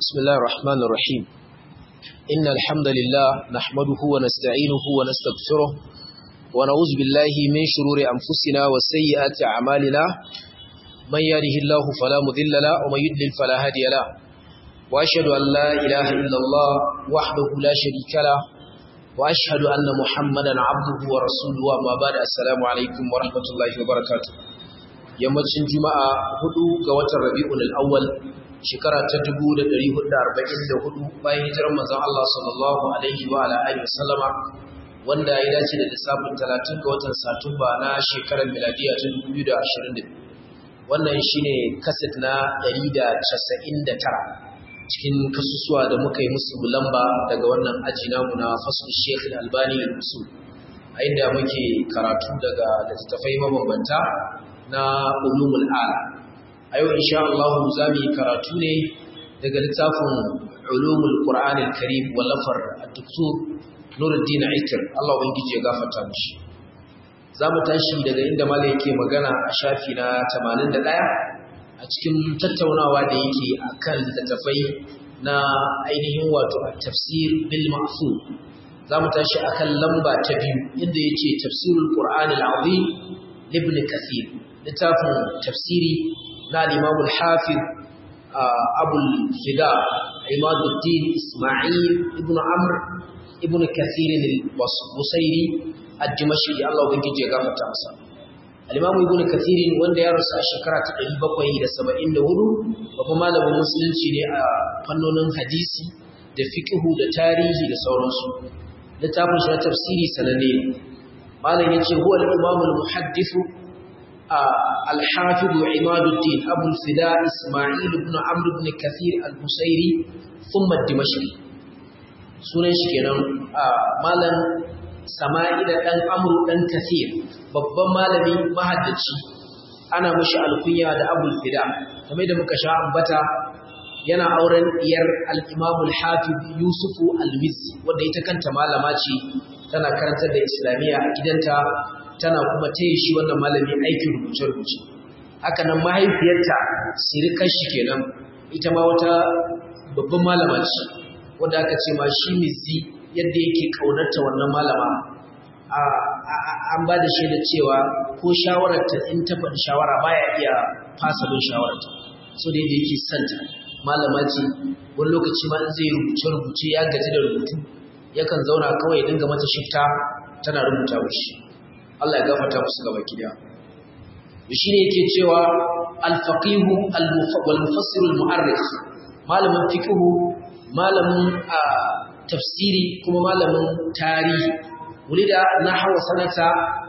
بسم الله الرحمن الرحيم إن الحمد لله نحمده ونستعينه ونستغفره ونعوذ بالله من شرور أنفسنا وسيئات أعمالنا من يهده الله فلا مذل له ومن يضلل فلا هادي له وأشهد أن لا إله إلا الله وحده لا شريك له وأشهد أن محمدا عبده ورسوله وما بعد السلام عليكم ورحمة الله وبركاته yammacin juma'a hudu ga watan rabi'ul awwal shekara ta 1444 bayan hijirar manzon Allah sallallahu alaihi wa ala alihi wasallama wanda ya dace da lissafin 30 ga watan satumba na shekarar miladiya ta 2022 wannan shine kaset na 199 cikin kasusuwa da muka yi musu lamba daga wannan aji namu na fasul Sheikh Al-Albani al-Usul a inda muke karatu daga littattafai mabambanta na ulumul ala a yau insha Allah za mu yi karatu ne daga littafin ulumul Qur'an al-Karim wallafar Dr. Nuruddin Aikir Allah ubangiji ya gafarta mishi za mu tashi daga inda malai yake magana a shafi na 81 a cikin tattaunawa da yake akan littattafai na ainihin wato tafsir bil ma'thur za mu tashi akan lamba ta biyu inda yace tafsirul Qur'an al-Azim ibn Kathir littafin tafsiri na limamul hafiz abul fida imaduddin ismail ibn amr ibn kathirin al-busairi ad-dimashqi Allah ubangiji ya gafarta masa al-imam ibn kathirin wanda ya rasu a shekara ta 774 babban malamin musulunci ne a fannonin hadisi da fiqhu da tarihi da sauransu littafin shi na tafsiri sananne malam yace huwa al-imam al-muhaddith الحافظ عماد الدين أبو الفداء إسماعيل بن عمرو بن كثير البصيري ثم الدمشقي sunan shi kenan malam sama'ila dan amru dan kathir babban malami mahaddaci ana mishi alkunya da abul fida kamar da muka sha ambata yana auren iyar al-imam al-hafiz yusuf al-mizzi wanda ita kanta malama ce tana karantar da islamiyya a gidanta tana kuma taya shi wannan malami aikin rubuce-rubuce haka nan mahaifiyarta sirikar shi kenan ita ma wata babban malama ce wanda aka ce ma shi mizi yadda yake kaunarta wannan malama an ba da shaida cewa ko shawararta in ta faɗi shawara baya iya fasa bin shawararta so da yadda yake santa malama ce wani lokaci ma in zai rubuce-rubuce ya gaji da rubutu yakan zauna kawai ya dinga mata shifta tana rubuta shi Allah ya gafarta musu gaba gida shi ne yake cewa al-faqih wal-mufassir al-mu'arrikh malamin fiqh malamin tafsiri kuma malamin tarihi wulida nahwa sanata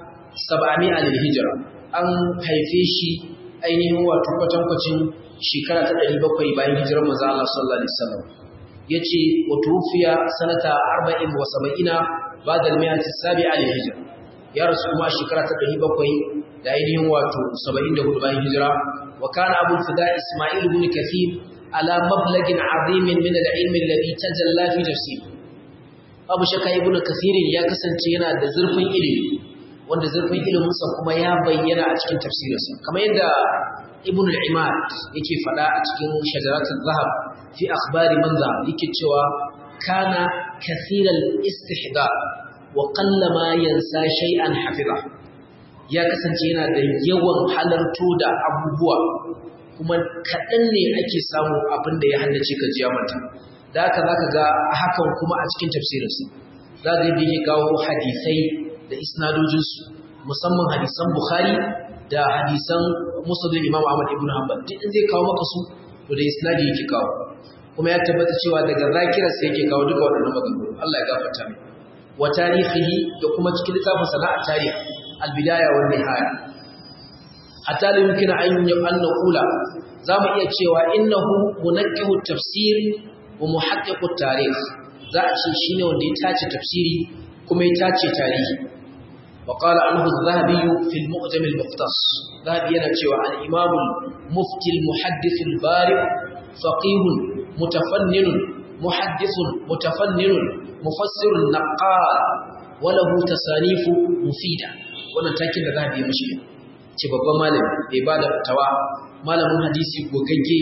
700 al-hijra an haife shi ainihin wato kwatankwacin shekara ta 700 bayan hijirar manzo Allah sallallahu alaihi wasallam yace wa tufiya sanata 40 wa 70 ba'da al-mi'ati as-sabi'a al-hijra ya rasu kuma shekara ta ɗari bakwai da ainihin wato saba'in da hudu bayan hijira wa kana abu fida ismail ibn kathir ala mablagin azimin min al-ilmi alladhi tajalla fi tafsir abu shaka ibn kathir ya kasance yana da zurfin ilimi wanda zurfin ilimin sa kuma ya bayyana a cikin tafsirinsa kamar yadda ibn al-imad yake faɗa a cikin shajaratul zahab fi akhbari man yake cewa kana kathiral istihdar wa ma yansa shay'an hafiza ya kasance yana da yawan halarto da abubuwa kuma kaɗan ne ake samu abin da ya haddace ka jiya mata da haka zaka ga hakan kuma a cikin tafsirinsa za ga yadda yake kawo hadisai da isnadojinsu musamman hadisan bukhari da hadisan musulun imam ahmad ibn hanbal duk in zai kawo maka su to da isnadi yake kawo kuma ya tabbata cewa daga zakirarsa yake kawo duka waɗannan maganganu Allah ya gafarta mai wa tarihihi da kuma cikin littafin sana'a tarih al-bidaya wa nihaya hatta la yumkin an an naqula zamu iya cewa innahu munaqqihu tafsir wa muhaqqiqu tarikh za a ce shine wanda ya tace tafsiri kuma ya tace tarihi wa qala anhu az-zahabi fi al-mu'jam al-muqtas zahabi yana cewa al-imam al-mufti al-muhaddith al-bari faqih mutafannin muhaddith mutafannin mufassir naqal walahu tasanifu mufida wannan takin da zahabi ya mishi ce babban malami bai bada fatawa malamin hadisi gogagge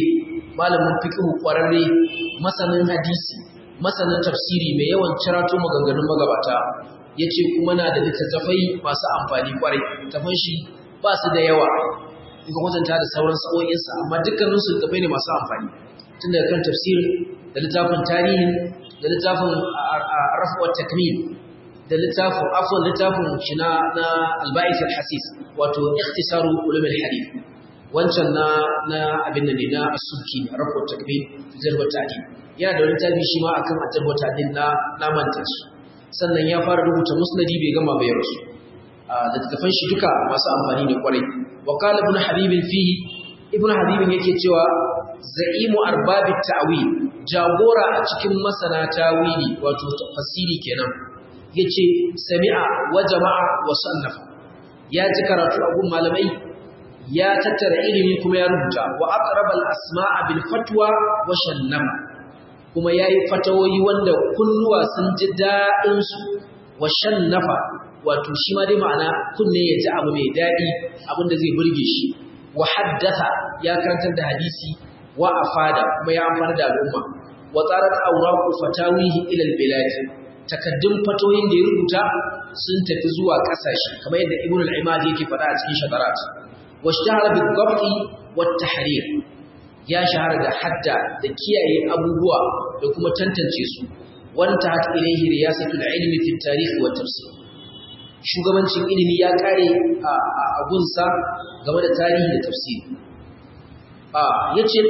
malamin fiqh kwararre masanin hadisi masanin tafsiri mai yawan cirato maganganun magabata yace kuma na da littattafai masu amfani kwarai tafan shi ba su da yawa in ka kwatanta da sauran sa'o'insa amma dukkanin su littattafai ne masu amfani tun daga kan tafsir da littafin tarihi da littafin rafuwar takmil da littafin afwan littafin shi na na alba'is al-hasis wato ikhtisaru ulum al-hadith wancan na na abin da ne na asuki rafuwar takmil jarwa ta'dil yana da wani littafi shi ma akan jarwa ta'dil na na manta shi sannan ya fara rubuta musnadi bai gama bai rasu da littafan shi duka masu amfani ne kwarai wa qala ibn habib fihi ibn habib yake cewa za'imu arbabit ta'wil jagora a cikin masana tawili wato tafsiri kenan yace sami'a wa jama'a wa sannafa ya ji karatu a gun malamai ya tattara ilimi kuma ya rubuta wa aqraba al-asma'a bil fatwa wa shannama kuma yayi fatawoyi wanda kunnuwa sun ji dadin su wa shannafa wato shi ma dai ma'ana kunne ya ji abu mai dadi abin da zai burge shi wa haddatha ya karantar da hadisi wa afada kuma ya amfana da al'umma wa tsarat awraqu fatawihi ila al-bilad takaddun fatoyin da ya rubuta sun tafi zuwa kasashe kamar yadda ibn al-imad yake faɗa a cikin shadarat washtahara bil-dhabti wat-tahrir ya shahara da hadda da kiyaye abubuwa da kuma tantance su wanta hat ilayhi riyasatul ilmi fi at-tarikh wa tafsir shugabancin ilimi ya kare a gunsa game da tarihi da tafsiri ya ce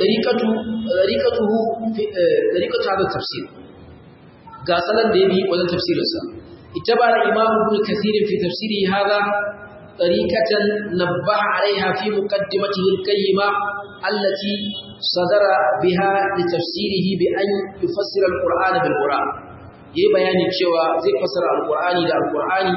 ɗariƙatu haɗar tafsir ga salon da ya bi wajen tafsirinsa ita ba da imamu ibn kathirin fi tafsiri haza ɗariƙatan nabbaha alaiha fi muqaddimatihi al-qayyima allati sadara biha li tafsirihi bi an yufassira al-qur'ana bil qur'an yayi bayani cewa zai fassara al-qur'ani da al-qur'ani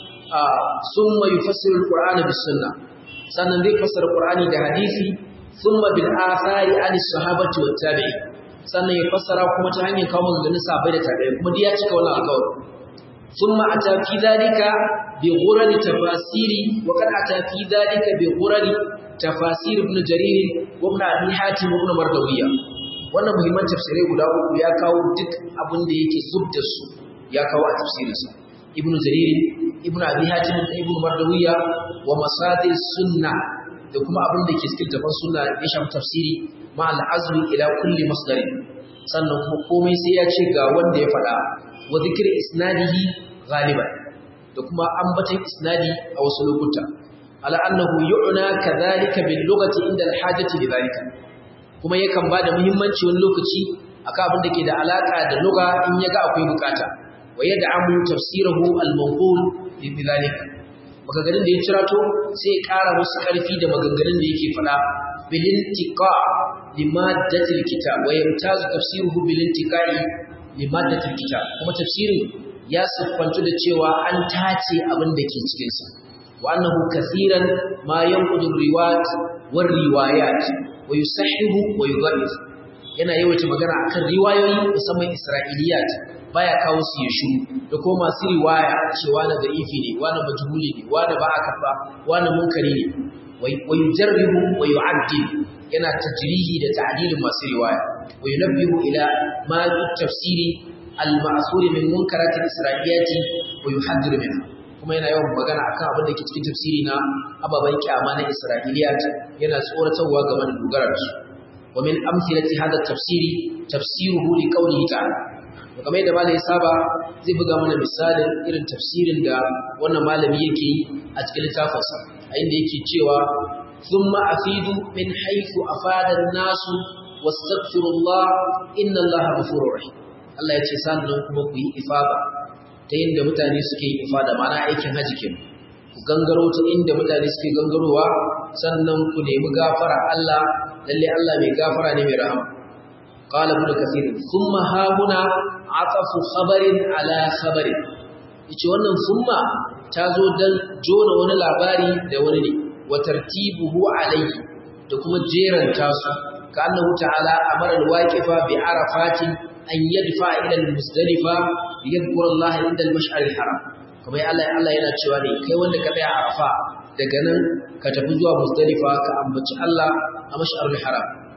summa yufassiru al-qur'ana bis sunnah sannan zai fassara qur'ani da hadisi ثم بالآثار عن الصحابة والتابعين sannan ya fassara kuma ta hanyar kawo maganganun sahabbai da tabi'ai kuma duk ya cika wannan alƙawari thumma ata fi dhalika bi ghurari tafasiri wa qad ata fi dhalika bi ghurari tafasir ibn jarir wa ibn abi hatim wa ibn mardawiya wannan muhimman tafsirai guda uku ya kawo duk abin da yake zubda su ya kawo a tafsirinsa ibn jarir ibn abi hatim da ibn mardawiya wa masadir sunnah da kuma abin da ke cikin tafan suna ya shafi tafsiri ma al'azmi ila kulli masdarin sannan kuma komai sai ya ce ga wanda ya faɗa wa zikir isnadihi ghaliban da kuma ambatan isnadi a wasu lokuta ala annahu yu'na kadhalika bil lughati inda al hajati li dhalika kuma yakan bada muhimmanci wani lokaci akan abin da ke da alaka da lugha in yaga akwai bukata wa yad'amu tafsirahu al manqul li dhalika maganganun da ya cirato sai ya ƙara musu ƙarfi da maganganun da yake faɗa bilintika limaddatil kitab wa yamtazu tafsiruhu bilintiqai limaddatil kitab kuma tafsirin ya siffantu da cewa an tace abin da ke cikin sa wa annahu kaseeran ma yanqudu riwayat war riwayat wa yusahhihu wa yudhif yana yawaita magana akan riwayoyi musamman isra'iliyat baya kawo su ya shiru da kuma masu riwaya cewa na da'ifi ne wani majhuli ne wani ba aka fa wani munkari ne wa yujarribu wa yu'addil yana tajrihi da ta'dilin masu riwaya wa yunabbihu ila ma tafsiri al-ma'suri min munkarat al-isra'iliyati wa yuhaddiru minha kuma yana yawan magana akan abin da ke cikin tafsiri na ababen kyama na isra'iliyat yana tsoratarwa game da dogara da su wa min amthilati hadha tafsiri tafsiruhu li qawlihi ta'ala kamar yadda malami ya saba zai buga mana misalin irin tafsirin da wannan malami yake yi a cikin littafinsa a inda yake cewa thumma afidu min haythu afada an-nasu wastaghfirullah inna allaha ghafurur rahim Allah ya ce sannan kuma ku yi ifada ta inda mutane suke yi ifada ma'ana aikin haji kenan ku gangaro ta inda mutane suke gangarowa sannan ku nemi gafara Allah lalle Allah mai gafara ne mai rahama قال ابن كثير ثم ها هنا عطف خبر على خبر yace wannan summa ta zo dan jona wani labari da wani ne wa tartibuhu alayhi da kuma jeran tasu ka annahu ta'ala amara alwaqifa bi arafatin an yadfa ila almusdalifa yadhkura Allah inda almash'ar alharam kuma Allah Allah yana cewa ne kai wanda ka tsaya arafa daga nan ka tafi zuwa musdalifa ka ambaci Allah a mash'ar alharam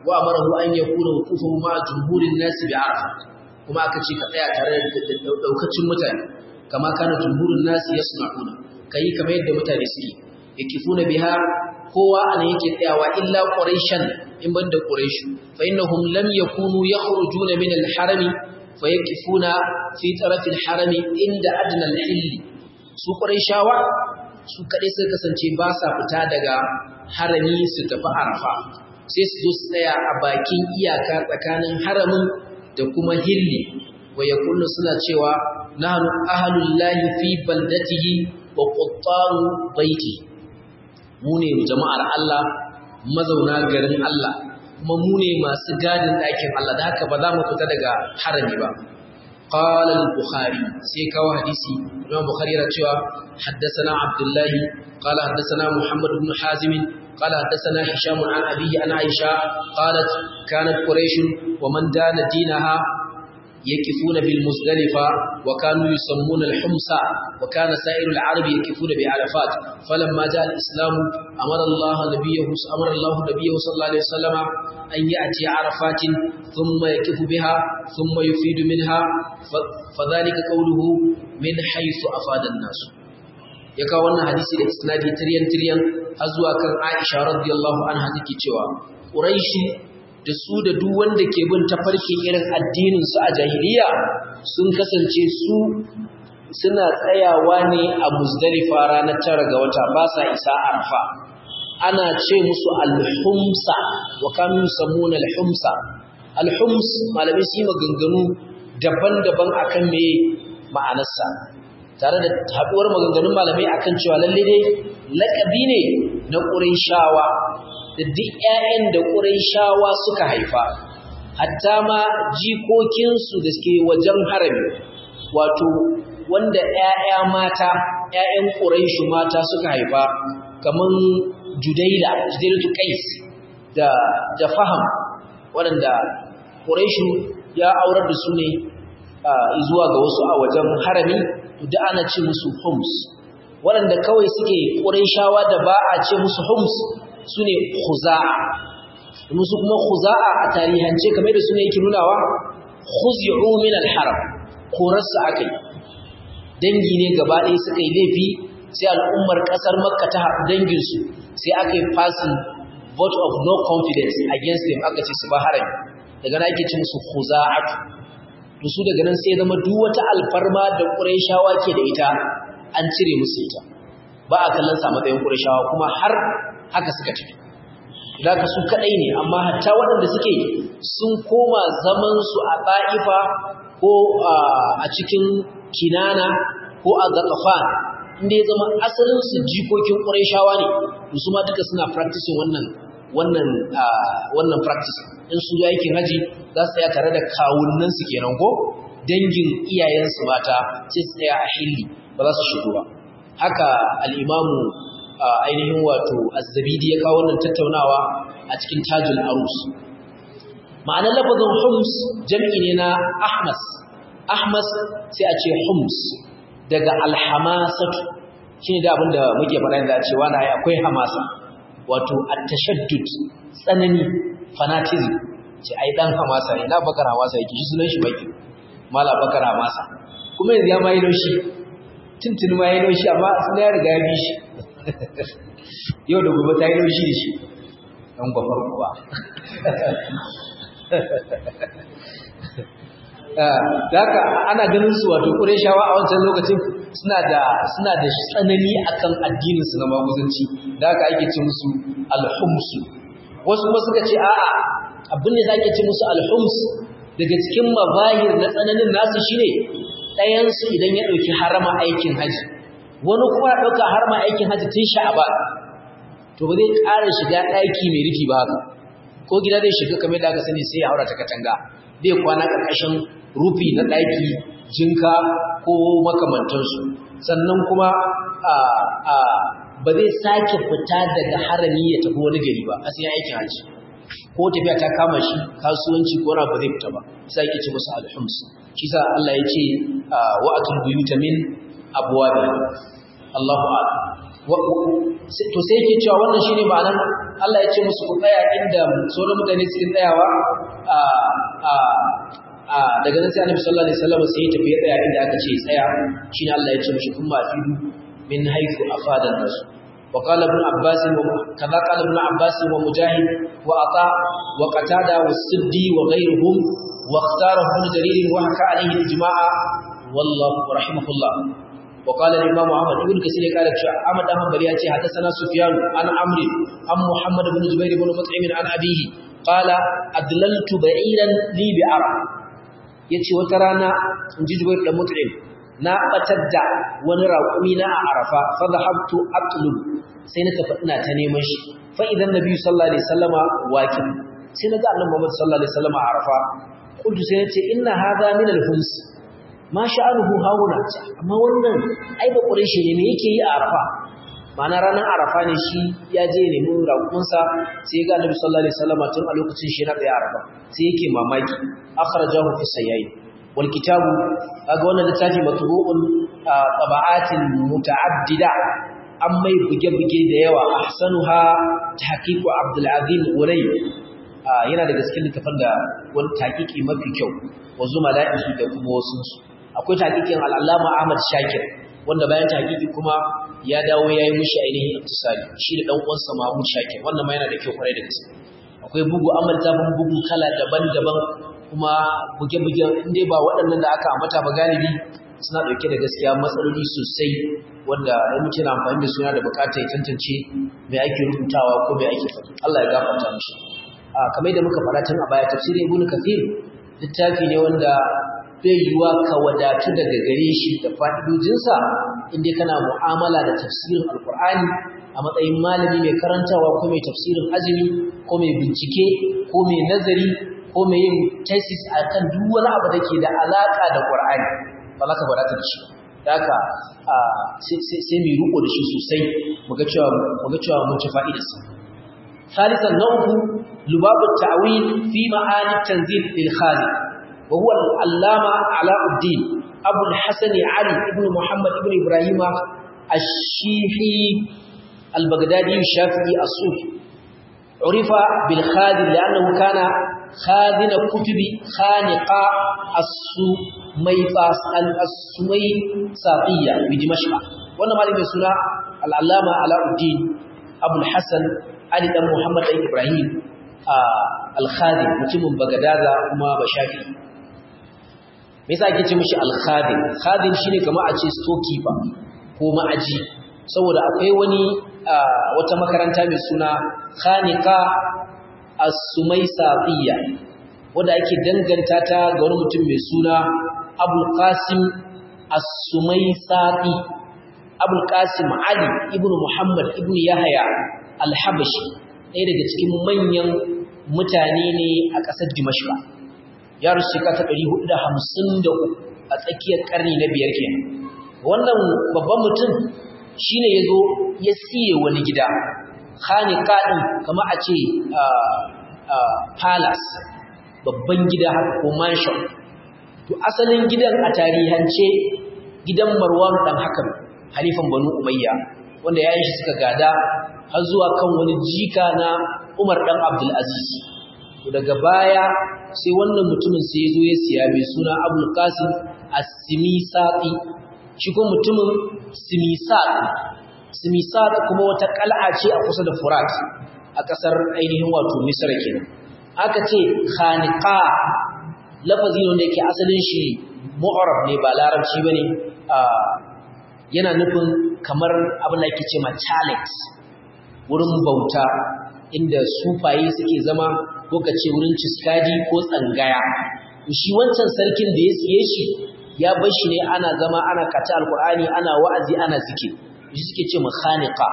wa amarahu an yakuna wuqufuhu ma jumhurin nas bi arafa kuma aka ce ka tsaya tare da daukacin mutane kama kana jumhurin nas yasma'una kai kamar yadda mutane suke yakifuna biha kowa ana yake tsayawa illa quraishan in banda quraish fa innahum lam yakunu yakhrujuna min al-harami fa yakifuna fi taraf al-haram inda adna al-hill su quraishawa su kadai sai kasance ba sa fita daga harami su tafi arafa sai su zo su tsaya a bakin iyaka tsakanin haramin da kuma hilli wa yaqulu suna cewa nahnu ahlullahi fi baldatihi wa quttaru baiti mu ne jama'ar Allah mazauna garin Allah kuma mu ne masu gadin ɗakin Allah da haka ba za mu fita daga harami ba قال البخاري سيكاو حديثي الإمام البخاري رتشوا حدثنا عبد الله قال حدثنا محمد بن حازم قال حدثنا هشام عن أبيه عن عائشة قالت كانت قريش ومن دان دينها يكفون بالمزدلفة وكانوا يسمون الحمصة وكان سائر العرب يكفون بعرفات فلما جاء الإسلام أمر الله نبيه أمر الله نبيه صلى الله عليه وسلم أن يأتي عرفات ثم يكف بها ثم يفيد منها فذلك قوله من حيث أفاد الناس يكا wannan hadisi da isnadi tiryan tiryan har zuwa kan Aisha radiyallahu anha take cewa Quraishi da su da duk wanda ke bin tafarkin irin addinin su a jahiliya sun kasance su suna tsayawa ne a Muzdalifa ranar tara ga wata ba sa isa Arfa ana ce musu al-humsa wa kanu yusammuna al-humsa al-hums malamai su yi maganganu daban-daban akan me ma'anarsa tare da haduwar maganganun malamai akan cewa lalle dai lakabi ne na Qurayshawa da duk ƴaƴan da Qurayshawa suka haifa hatta ma jikokinsu da suke wajen harami wato wanda ƴaƴa mata ƴaƴan Qurayshu mata suka haifa kaman Judaila Judailatu Qais da da Faham waɗanda Qurayshu ya aurar da su ne zuwa ga wasu a wajen harami da ana ce musu Hums waɗanda kawai suke Qurayshawa da ba a ce musu Hums sune Khuza'a musu kuma Khuza'a a tarihance kamar da sune yake nunawa khuzi'u min al-haram korarsa akai dangi ne gaba ɗaya suka yi laifi sai al'ummar ƙasar Makka ta haɗu danginsu sai aka yi passing vote of no confidence against them aka ce su ba harami daga na ake ce musu khuza'atu to su daga nan sai zama duk wata alfarma da Qurayshawa ke da ita an cire musu ita ba a kallon sa matsayin Qurayshawa kuma har haka suka tafi zaka su kadai ne amma hatta waɗanda suke sun koma zaman su a Ba'ifa ko a cikin Kinana ko a Ghatafan inda ya zama asalin su jikokin Qurayshawa ne to su ma duka suna practicing wannan wannan wannan practice in su zo aikin haji za su tsaya tare da kawunnan su kenan ko dangin iyayensu mata sai su tsaya a hilli ba za su shigo ba haka al-imamu ainihin wato az-zabidi ya kawo wannan tattaunawa a cikin tajul arus ma'anar lafazin hums jam'i ne na ahmas ahmas sai a ce hums daga alhamasatu shine da abinda muke faɗa da cewa na akwai hamasa wato at-tashaddud tsanani fanatism ce ai dan hamasa ne na bakar hamasa yake shi sunan shi baki mala bakar hamasa kuma yanzu ya mai laushi tuntun ma yayi laushi amma sun ya riga ya bi shi yau da gobe ta yi laushi da shi dan gwafar kuwa da haka ana ganin su wato Qurayshawa a wancan lokacin suna da suna da tsanani akan addinin su na maguzanci da haka ake ce musu al-hums wasu kuma suka ce a'a abin da zake ce musu al-hums daga cikin mabahir na tsananin nasu shine ɗayan su idan ya dauki harama aikin haji wani kuma ya dauka harama aikin haji tun sha'aba to ba zai ƙara shiga ɗaki mai rufi ba haka ko gida zai shiga kamar da aka sani sai ya haura ta katanga zai kwana ƙarƙashin rufi na ɗaki jinka ko makamantansu sannan kuma ba zai sake fita daga harami ya tafi wani gari ba a sai aikin haji ko tafiya ta kama shi kasuwanci ko ba zai fita ba sai yake ce musu alhums shi sa Allah ya ce wa atul buyuta min abwabi Allahu a'lam to sai yake cewa wannan shine ma'anar Allah ya ce musu ku tsaya inda sauran mutane suke tsayawa a a a daga nan sai Annabi sallallahu alaihi wasallam sai ya tafi ya tsaya inda aka ce tsaya shine Allah ya ce mishi kun ma fi min haythu afada nas wa qala ibn abbas wa kaza qala ibn abbas wa mujahid wa ata wa qatada wa siddi wa ghayruhum wa ikhtarahu ibn jarir wa haka alayhi ijma'a wallahu rahimahullah وقال الإمام أحمد بن كثير قال أحمد أحمد برياتي حدثنا سفيان عن عمرو عن محمد بن زبير بن مطعم عن أبيه قال أدللت بعيرا لي بعرب yace wata rana in ji Jubair da Mut'im na batar da wani raƙumi na a Arafa fa dhahabtu atlub sai na tafi ina ta neman shi fa idan Nabi sallallahu alaihi wasallama waqif sai na ga Annabi Muhammad sallallahu alaihi wasallama a Arafa kuntu sai na ce inna hadha min al-huns ma sha'anuhu hauna amma wannan ai ba quraishi ne me yake yi a arafa ma'ana ranar arafa ne shi ya je ne mun rakunsa sai ga annabi sallallahu alaihi wasallam tun a lokacin shi na tsaye arafa sai yake mamaki akhrajahu fi sayyi wal kitabu kaga wannan littafi matbu'un tabaatin muta'addida an mai buge-buge da yawa ahsanuha tahqiqu abdul azim ulay yana daga cikin littafin da wani tahqiqi mafi kyau wa zumala'ihi da kuma wasu akwai takikin al'allama Ahmad Shakir wanda bayan takiki kuma ya dawo ya yi mushi ainihin iktisali shi da ɗan uwansa Mahmud Shakir wannan ma yana da kyau kwarai da gaske akwai bugu amal tafin bugu kala daban-daban kuma buge-bugen inda ba waɗannan da aka ambata ba galibi suna ɗauke da gaskiya matsaloli sosai wanda ya mutu na amfani da suna da bukata ya tantance mai ake rubutawa ko mai ake faɗi Allah ya gafarta mishi a kamar da muka faɗa tun a baya tafsirin Ibn Kathir littafi ne wanda bai yiwuwa ka wadatu daga gare shi da fa'idojinsa inda kana mu'amala da tafsirin alkur'ani a matsayin malami mai karantawa ko mai tafsirin azumi ko mai bincike ko mai nazari ko mai yin tesis a kan duk wani abu da ke da alaƙa da ƙur'ani ba za ka wadata da shi da haka sai mai riko da shi sosai muga cewa mun ci fa'idarsa ثالثا نوع لباب التعويل في معاني التنزيل للخالق وهو العلامة علاء الدين أبو الحسن علي بن محمد بن إبراهيم الشيحي البغدادي الشافعي الصوفي عرف بالخادم لأنه كان خادن كتب خانقة السميفاس السميساقية بدمشق وانا مالي سنة العلامة علاء الدين أبو الحسن علي بن محمد بن إبراهيم al-khadim mutumin bagadaza kuma bashafi me yasa ake ce mishi al-khadim khadim shine kamar a ce storekeeper ko ma'aji saboda akwai wani wata makaranta mai suna khaniqa as-sumaysatiyya wanda ake danganta ta ga wani mutum mai suna abul qasim as-sumaysati abul qasim ali ibnu muhammad ibnu yahya al-habashi ɗaya daga cikin manyan mutane ne a ƙasar Dimashqa ya rusu ka ta 453 a tsakiyar ƙarni na biyar kenan wannan babban mutum shine yazo ya siye wani gida khaniqa din kamar a ce palace babban gida haka ko mansion to asalin gidan a tarihance gidan Marwan dan Hakam halifan Banu Umayya wanda yayin shi suka gada har zuwa kan wani jika na Umar dan Abdul Aziz to daga baya sai wannan mutumin sai ya zo ya siya mai suna Abdul Qasim As-Simisaqi shi ko mutumin Simisaq Simisaq kuma wata kal'a ce a kusa da Furat a kasar ainihin wato Misr kenan aka ce khaniqa lafazi ne wanda yake asalin shi mu'arab ne ba larabci bane yana nufin kamar abin da ake ce ma chalet wurin bauta inda sufaye suke zama ko ka ce wurin ciskadi ko tsangaya shi wancan sarkin da ya siye shi ya bar shi ne ana zama ana kaci alkur'ani ana wa'azi ana zike shi suke ce makhaniqa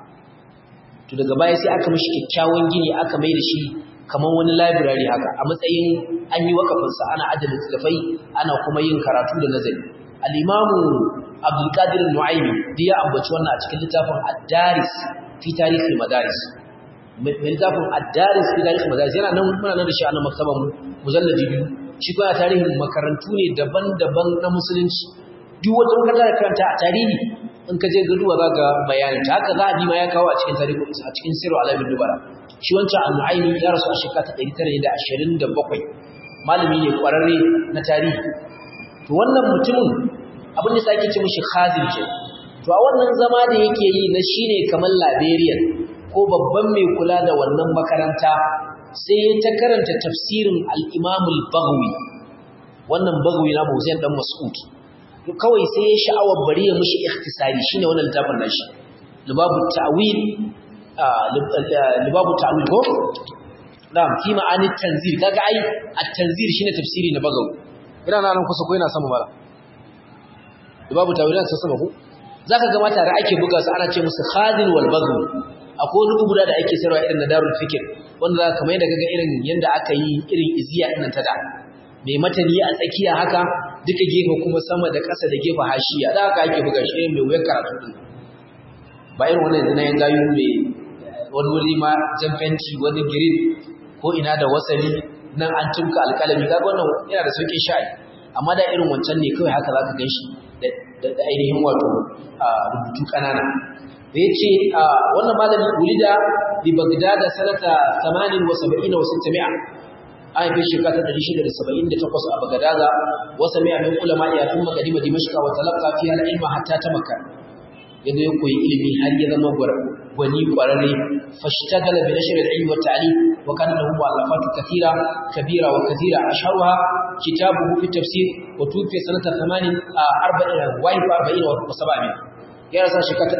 to daga baya sai aka mishi kyakkyawan gini aka mai da shi kamar wani library haka a matsayin an yi wakafinsa ana adana littattafai ana kuma yin karatu da nazari al-imamu abdul qadir nu'aymi da ya ambaci wannan a cikin littafin ad-daris fi tarihi madaris mai littafin ad-daris fi tarihi madaris yana nan muna nan da shi a nan maktaban mujalladi biyu shi kuma tarihin makarantu ne daban-daban na musulunci duk wata makaranta da karanta a tarihi in ka je gaduwa za ka bayanin ta haka zahabi ma ya kawo a cikin tarihi a cikin sirru alamin dubara shi wancan annu'aimi ya rasu a shekara ta ɗari tara da ashirin da bakwai malami ne ƙwararre na tarihi to wannan mutumin abin da sake ce mishi khazin ke to a wannan zama da yake yi na shine kamar laberiyan ko babban mai kula da wannan makaranta sai ya ta karanta tafsirin al-imam al-baghawi wannan baghawi na Hussein dan Mas'ud to kawai sai ya sha'awar bari ya mishi ikhtisari shine wannan littafin nashi libabu ta'wil libabu ta'wil ko na'am fi ma'ani tanzil kaga ai at-tanzil shine tafsiri na bagawi ina nan kusa ko ina sama mala libabu ta'wil na sama ko zaka ga mata da ake buga su ana ce musu khadin wal bagawi akwai wani guda da ake sayarwa irin na darul fikr wanda zaka kamar yadda kaga irin yanda aka yi irin iziya din ta da mai matani a tsakiya haka duka gefe kuma sama da ƙasa da gefe hashiya da haka ake buga shi mai wuyar karatu din ba irin wannan yanzu na yan gayu mai wani wuri ma jan fenti wani girin ko ina da wasali nan an tumka alƙalami kaga wannan yana da sauƙin sha'i amma da irin wancan ne kawai haka zaka gan shi da ainihin wato rubutu ƙanana da ya ce wannan malami wulida bi bagdada sanata 78 wa 600 an haife shekara ta 678 a bagdada wa sami'a min ulama ya tun magadima dimashqa wa talaqqa fiha al-ilma hatta tamakka yadda ya koyi ilimi har ya zama gwani kwararre fashtagala bi nashr al-ilm wa ta'lim wa kana lahu mu'allafat kathira kabira wa kathira ashharuha kitabuhu fi tafsir wa tufi sanata 8 40 wa 40 wa 700 ya rasa shekara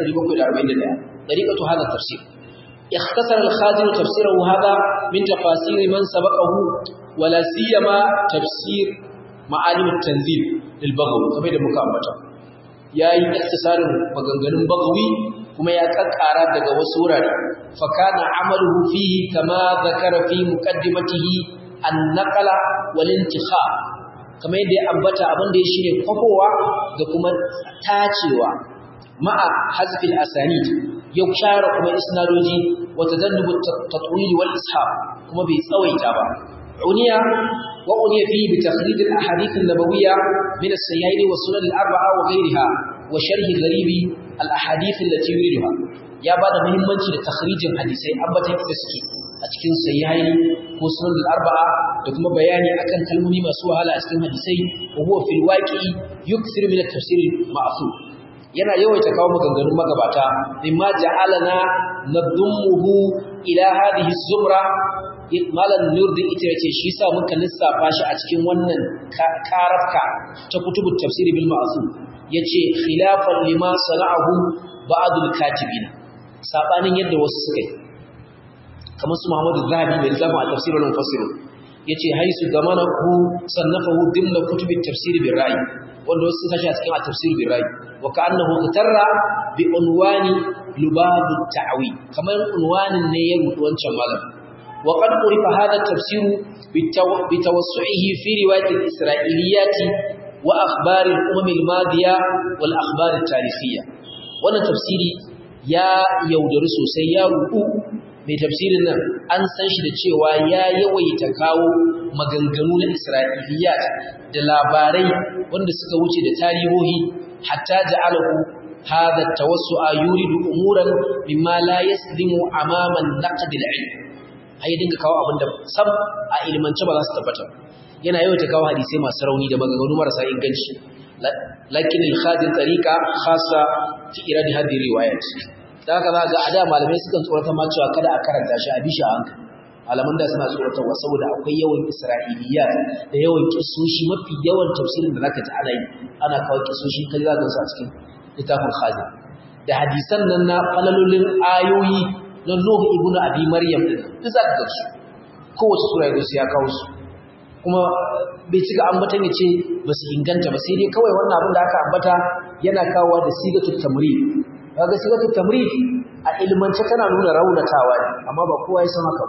741 dariqatu hadha tafsir اختصر الخازن تفسيره هذا من تفاسير من سبقه ولا سيما تفسير معالم التنزيل للبغوي كما يدى مكامبتا ya yi iktisarin maganganun bagawi kuma ya kakkara daga wasu wurare fakana amaluhu fihi kama zakara fi muqaddimatihi an-naqla wal intikha kama yadda ya ambata abin da ya shirye kwafowa da kuma tacewa ma'a hazfil asanid ya share kuma isnadoji wa tadannubu tatwil wal ishab kuma bai tsawaita ba uniya wa uniya fi bi takhrij al ahadith an nabawiyya min as-sahihayn wa sunan al arba'a wa ghayriha wa sharh gharibi al ahadith allati yuriduha ya bada muhimmanci da takhrijin hadisai ambatan ita suke a cikin sahihayn ko sunan al arba'a da kuma bayani akan kalmomi masu wahala a cikin hadisai wa huwa fil waqi yukthir min at-tafsir al-ma'thur yana yawaita kawo maganganun magabata mimma ja'alana nadummuhu ila hadhihi zumra malan nurdi ita yace shi yasa muka lissafa shi a cikin wannan karafka ta kutubut tafsir bil ma'sum yace khilafan lima sana'ahu ba'dul katibina sabanin yadda wasu suka yi kamar su Muhammadu Zahabi mai zama a tafsir wal mufassir yace haisu gamanahu sannafahu dimna kutubit tafsir bil ra'i wanda wasu suka shi a cikin tafsir bil ra'i wa ka'annahu tarra bi unwani lubabu ta'wi kamar unwanin ne ya rubuta wancan malam wa qad urifa hada tafsir bi tawassu'ihi fi riwayat al-isra'iliyat wa akhbar al-umam al-madiya wal akhbar al-tarihiyya wannan tafsiri ya yaudari sosai ya rubu mai tafsirin nan an san shi da cewa ya yawaita kawo maganganu na isra'iliyat da labarai wanda suka wuce da tarihohi hatta ja'alahu hadha tawassu'a yuridu umuran mimma la yaslimu amama an-naqd al-ilm ai dinga kawo abinda sam a ilmance ba za su tabbata yana yawaita kawo hadisai masu rauni da maganganu marasa inganci lakin al-khadim tariqa khassa fi iradi hadhihi riwayat da haka za ga a da malamai sukan tsorata ma cewa kada a karanta shi a bishi a hankali malaman da suna tsoratarwa saboda akwai yawan isra'iliya da yawan kisoshi mafi yawan tafsirin da zaka ji ana yi ana kawo kisoshi kai za ka su a cikin littafin khazin da hadisan nan na falalolin ayoyi na Nuh ibn Abi Maryam din duk za ka ga su kowace sura ya ya kawo su kuma bai cika ambatan ya ce ba su inganta ba sai dai kawai wannan abin da aka ambata yana kawo da sigatul tamrid kaga sigatu tamrid a ilmance tana nuna raunatawa ne amma ba kowa ya san haka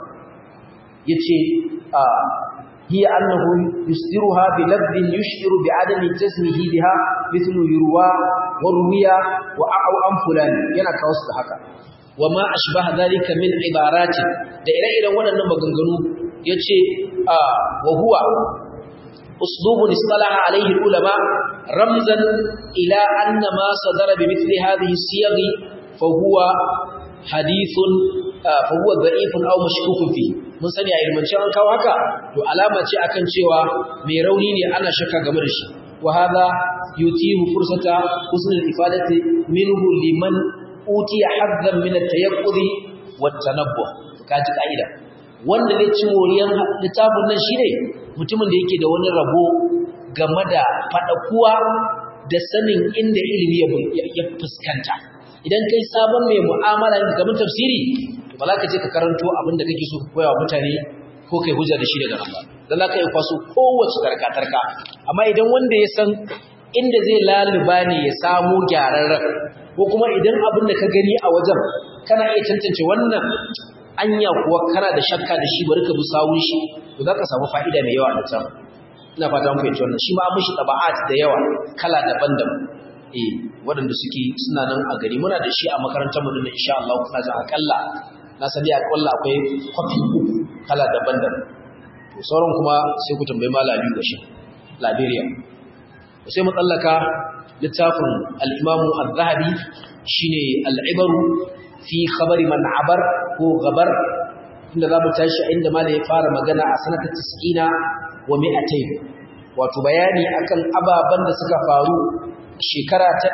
yace a hiya annahu yusiruha bi labdin yushiru bi adami jazmihi biha mithlu yurwa wa ruwiya wa a'u an fulani yana kawo su da haka wa ma ashbaha dhalika min ibaratin da ire-iren waɗannan maganganu yace a wa huwa أسلوب اصطلح عليه العلماء رمزا إلى أن ما صدر بمثل هذه السياغ فهو حديث فهو ضعيف أو مشكوك فيه mun sani a ilmance an kawo haka to alama ce akan cewa mai rauni ne ana shakka game da shi wa hadha yutihu fursata husn al-ifadati minhu liman utiya haddan min at-tayaqqud wa at-tanabbuh kaji kaida wanda zai ci moriyan littafin nan shine mutumin da yake da wani rabo game da fadakuwa da sanin inda ilimi ya fuskanta idan kai sabon mai mu'amala game tafsiri ba za ka je ka karanto abin da kake so ka koya wa mutane ko kai hujja da shi daga nan ba dan za ka yi kwaso kowace tarka-tarka amma idan wanda ya san inda zai laluba ne ya samu gyararren ko kuma idan abin da ka gani a wajen kana iya tantance wannan anya kuwa kana da shakka da shi bari ka bi sawun shi to za ka samu fa'ida mai yawa da can ina fata mun fahimci wannan shi ma an mishi taba'at da yawa kala daban-daban eh waɗanda suke suna nan a gari muna da shi a makarantar mu din insha Allah kuna jin akalla na sani akalla akwai kwafi uku kala daban-daban to sauran kuma sai ku tambayi malami da shi Liberia sai mu tsallaka littafin al-Imam Az-Zahabi shine al-Ibaru fi khabari man abar ko gabar inda za mu tashi inda malai ya fara magana a sanata 90 wa 200 wato bayani akan ababan da suka faru shekara ta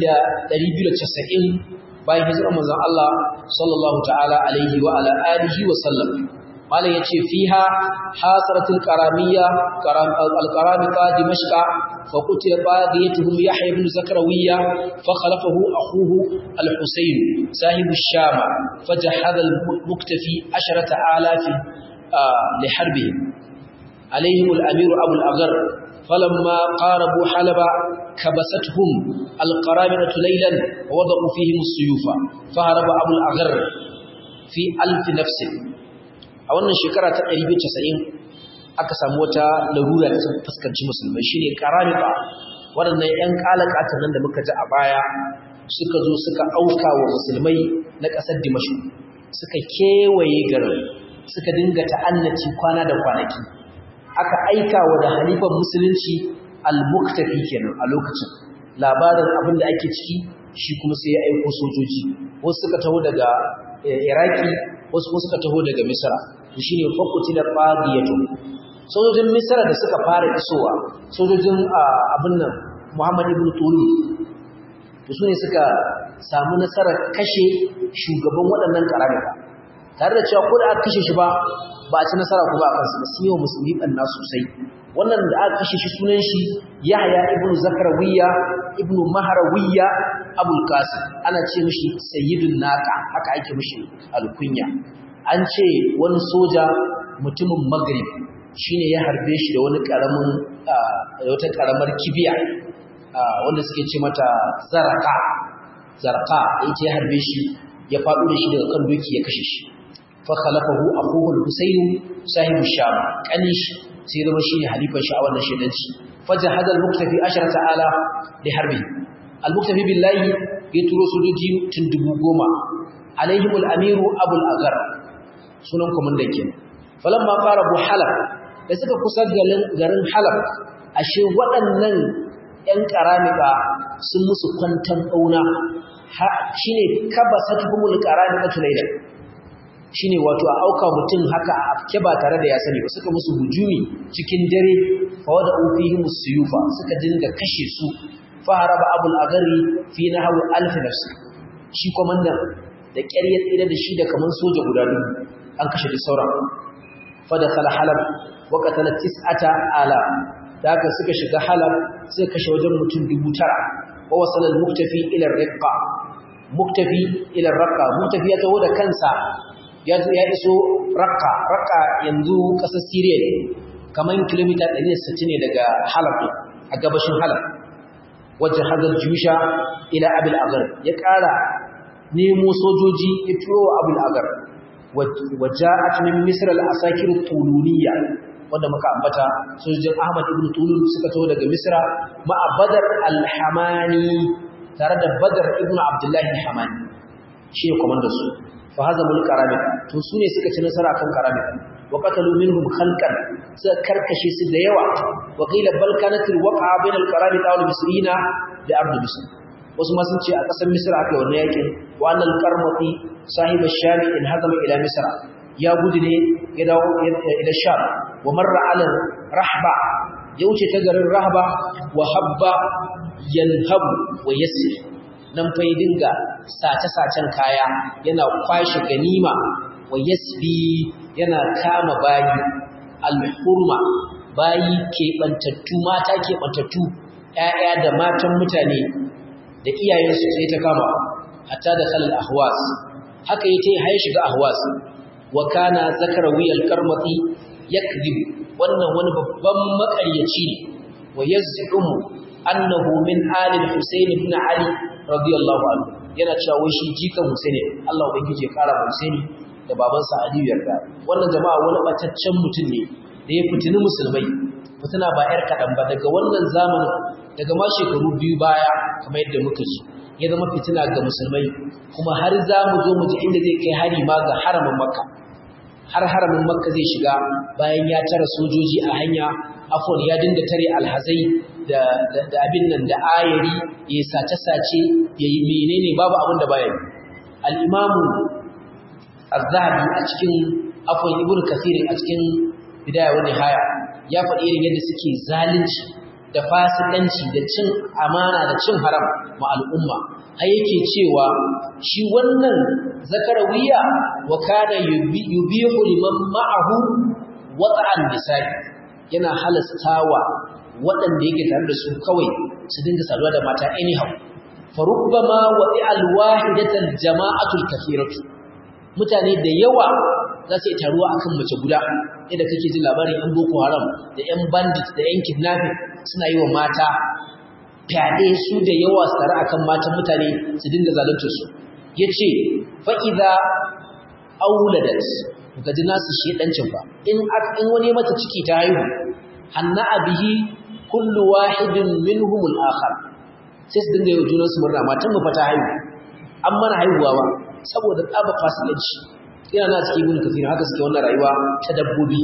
290 bayan hijirar manzon Allah sallallahu ta'ala alaihi wa ala alihi wa sallam malam yace fiha hasaratul qaramiyya al-qaramita dimashqa fa qutila badiyatuhum yahya ibn zakrawiyya fa khalafahu akhuhu al-husayn sahib ash-sham fajahada al-muktafi 10000 li harbihim عليهم الأمير أبو الأغر فلما قاربوا حلب كبستهم القرامنة ليلا ووضعوا فيهم السيوف فهرب أبو الأغر في ألف نفس أولا شكرة تقريبا تسعين aka samu wata larura da sun fuskanci musulmai shine karamita waɗannan ƴan kalakatan nan da muka ji a baya suka zo suka auka wa musulmai na ƙasar Dimashq suka kewaye garin suka dinga ta'annaci kwana da kwanaki aka aika wa da halifan musulunci al-muktafi kenan a lokacin labarin abin da ake ciki shi kuma sai ya aiko sojoji wasu suka taho daga iraki wasu kuma suka taho daga misra shi ne fakuti da fadiyatu sojojin misra da suka fara isowa sojojin abin nan muhammad ibn tulu to su ne suka samu nasarar kashe shugaban waɗannan karamika tare da cewa ko da aka kashe shi ba ba a ci nasara kuma a kansu ba sun yi wa musulmi ɓanna sosai wannan da aka kashe shi sunan shi yahya ibnu zakarawiya ibnu maharawiyya abul qasim ana ce mishi sayyidun naka haka ake mishi alkunya an ce wani soja mutumin maghrib shine ya harbe shi da wani karamin wata karamar kibiya wanda suke ce mata zaraka zaraka yace ya harbe shi ya faɗo da shi daga kan doki ya kashe shi fakhalafahu akhuhu al-husayn sahibu sham kanish sai zama shine halifan shi a wannan shedanci fajahada al-muktafi asharata ala li harbi al-muktafi billahi ya turo sojoji tun dubu goma alaihim al-amiru abu al-aghar sunan komandan ke falamma qarabu halab da suka kusa garin halab ashe waɗannan ƴan karamika sun musu kwantan dauna shine kabasatuhumul karamika tulayla shine wato a auka mutum haka a afke ba tare da ya sani ba suka musu hujumi cikin dare fa wada ufihim suyufa suka dinga kashe su fa haraba abul agari fi nahwi alf nafs shi komandan da ƙyar ya tsira da shi da kaman soja guda dubu an kashe da sauran fa da kala halab wa qatala tis'ata ala da haka suka shiga halab suka kashe wajen mutum dubu tara wa wasala al-muktafi ila ar-riqqa muktafi ila ar-raqqa muktafi ya taho da kansa ya iso rakka rakka yanzu ƙasar siriya ne kamar kilomita 160 ne daga halab a gabashin halab wajen hazar jusha ila abil agar ya ƙara nemo sojoji ya turo wa abil agar waje a tunin misir al'asakir tuluniya wanda muka ambata sojojin ahmad ibn tulun suka taho daga misira ma'a badar alhamani tare da badar ibn abdullahi alhamani shi ne kwamandar su fa hazamul karamika to sune suka ci nasara kan karamika wa qatalu minhum khalqan suka karkashe su da yawa wa qila bal kanat alwaqa bain alqaramita wal misrina da ardu misr wasu ma sun ce a kasar misra aka wannan yakin wa annal qarmati sahib ash-sham in hazama ila misra ya gudu ne ya dawo ila sham wa marra ala rahba ya wuce ta garin rahba wa habba yanhabu wa yasir nan fa ya dinga sace-sacen kaya yana kwashe ganima wa yasbi yana kama bayi al-hurma bayi keɓantattu mata keɓantattu ƴaƴa da matan mutane da iyayensu sai ta kama hatta da khalal ahwas haka yake haye shiga ahwas wa kana zakarawi al-karmati yakdhib wannan wani babban makaryaci ne wa yaz'umu annahu min ali al-husayn ibn ali radiyallahu anhu yana cewa wai shi jikan husaini Allah ubangiji ya kara husaini da babansa aliyu yarda wannan jama'a wani bataccen mutum ne da ya fitini musulmai mutuna ba yar kadan ba daga wannan zamanin daga ma shekaru biyu baya kamar yadda muka ji ya zama fitina ga musulmai kuma har za mu zo mu ji inda zai kai hari ma ga haramin makka har haramin makka zai shiga bayan ya tara sojoji a hanya afon ya dinga tare alhazai da, da, abin nan da ayari ya sace-sace ya yi menene babu abin da baya al'imamu az-zahabi a cikin afon ibn kasirin a cikin bidaya wani haya ya faɗi irin yadda suke zalunci da fasikanci da cin amana da cin haram ma al'umma har yake cewa shi wannan zakarawiya wa kana yubihu liman ma'ahu wata'an nisa'i yana halastawa waɗanda yake tare da su kawai su dinga saduwa da mata anyhow fa rubbama wa'i'al wahidatal jama'atul kathiratu mutane da yawa za su yi taruwa akan mace guda yadda kake jin labarin yan boko haram da yan bandit da yan kidnapping suna yi wa mata fyaɗe su da yawa su tare akan matan mutane su dinga zalunta su ya ce fa'iza auladat ga ji nasu shedancin ba in wani mata ciki ta haihu hanna abihi kullu wahidin minhum al-akhar sai su dinga yau junansu murna matan mu fa ta haihu an mana haihuwa ba saboda tsaba fasikanci ina na cikin ibn kathir haka suke wannan rayuwa ta dabbobi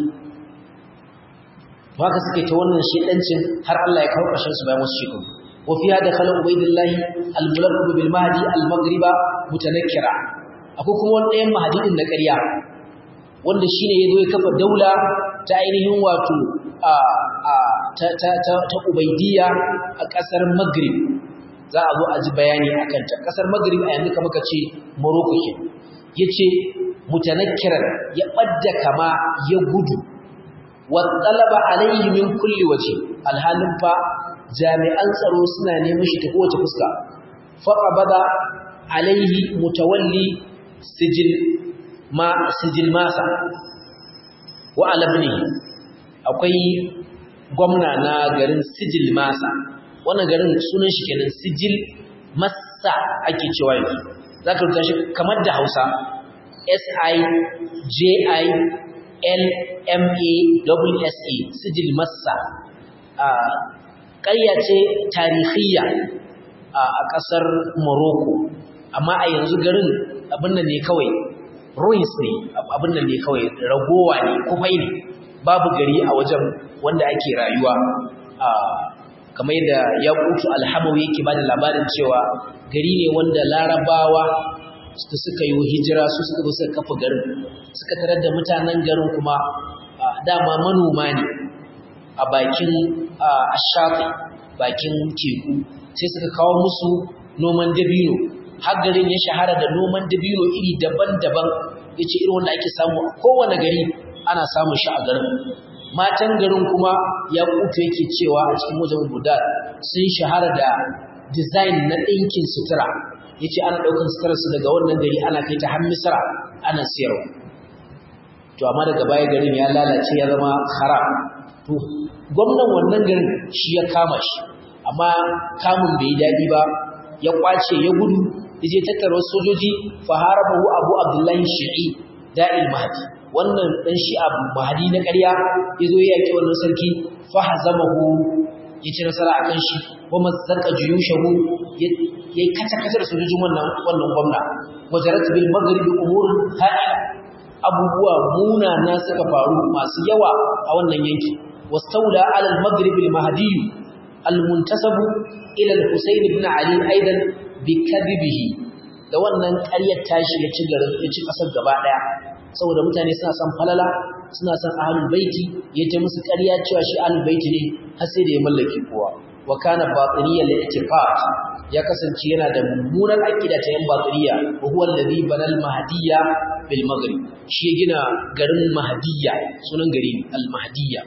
haka suke ta wannan shedancin har Allah ya kawo ƙarshen su bayan wasu shekaru wa fi hada khala ubaydillah al-mulaqqab bil mahdi al-maghriba mutanakkira akwai kuma wani ɗayan mahdi din na ƙarya wanda shine yazo ya kafa daula ta ainihin wato a a ta ta ta, ta ubaydiyya a ƙasar maghrib za a zo a ji bayani akan ta ƙasar maghrib a yanzu kamar ka ce morocco ke yace mutanakkiran ya ɓadda kama ya gudu watsalaba alaihi min kulli waje alhalin fa jami'an tsaro suna neman shi ta kowace fuska faqabada alaihi mutawalli sijil ma sijil masa wa alabni akwai gwamna na garin sijil masa wannan garin sunan shi kenan sijil massa ake cewa yanzu zaka rubuta shi kamar da Hausa S-I-J-I-L-M-A-S-A sijil massa ƙarya ce tarihiyya a ƙasar Morocco amma a yanzu garin abin nan ne kawai ruins ne abin nan ne kawai ragowa ne kufai ne babu gari a wajen wanda ake rayuwa kamar yadda ya kutu alhamawi yake ba da labarin cewa gari ne wanda larabawa da suka yi hijira su suka zo suka kafa garin suka tarar da mutanen garin kuma dama manoma ne a bakin ashafi bakin teku sai suka kawo musu noman dabino har garin ya shahara da noman dabino iri daban-daban ya ce irin wanda ake samu a kowane gari ana samun shi a garin matan garin kuma ya kuto yake cewa a cikin wajen budar sun shahara da design na ɗinkin sutura ya ce ana ɗaukan suturarsu daga wannan gari ana kai ta har misira ana siyarwa to amma daga baya garin ya lalace ya zama haram to gwamnan wannan garin shi ya kama shi amma kamun bai yi daɗi ba ya kwace ya gudu ya je tattara sojoji fa harabahu abu abdullahi shi'i da'il mahdi wannan dan shi'a mahdi na ƙarya ya zo ya yaki wannan sarki fa hazamahu ya ci nasara akan shi wa mazzaka juyushahu ya yi kata-kata da sojojin wannan wannan gwamna wajarat bil maghribi umurun ha'ila a abubuwa munana suka faru masu yawa a wannan yanki wastaula ala al-maghrib al-mahdi al-muntasab ila al-husayn ibn ali aidan bi kadhibihi da wannan ƙaryar tashi ya ci garin ya ci kasar gaba daya saboda mutane suna son falala suna son ahlul baiti ya ta musu ƙarya cewa shi ahlul baiti ne har sai da ya mallaki kowa wa kana batiniya al-i'tiqad ya kasance yana da mummunar aqida ta yan batiniya wa huwa alladhi banal mahdiyya bil maghrib shi ya gina garin mahdiyya sunan gari al-mahdiyya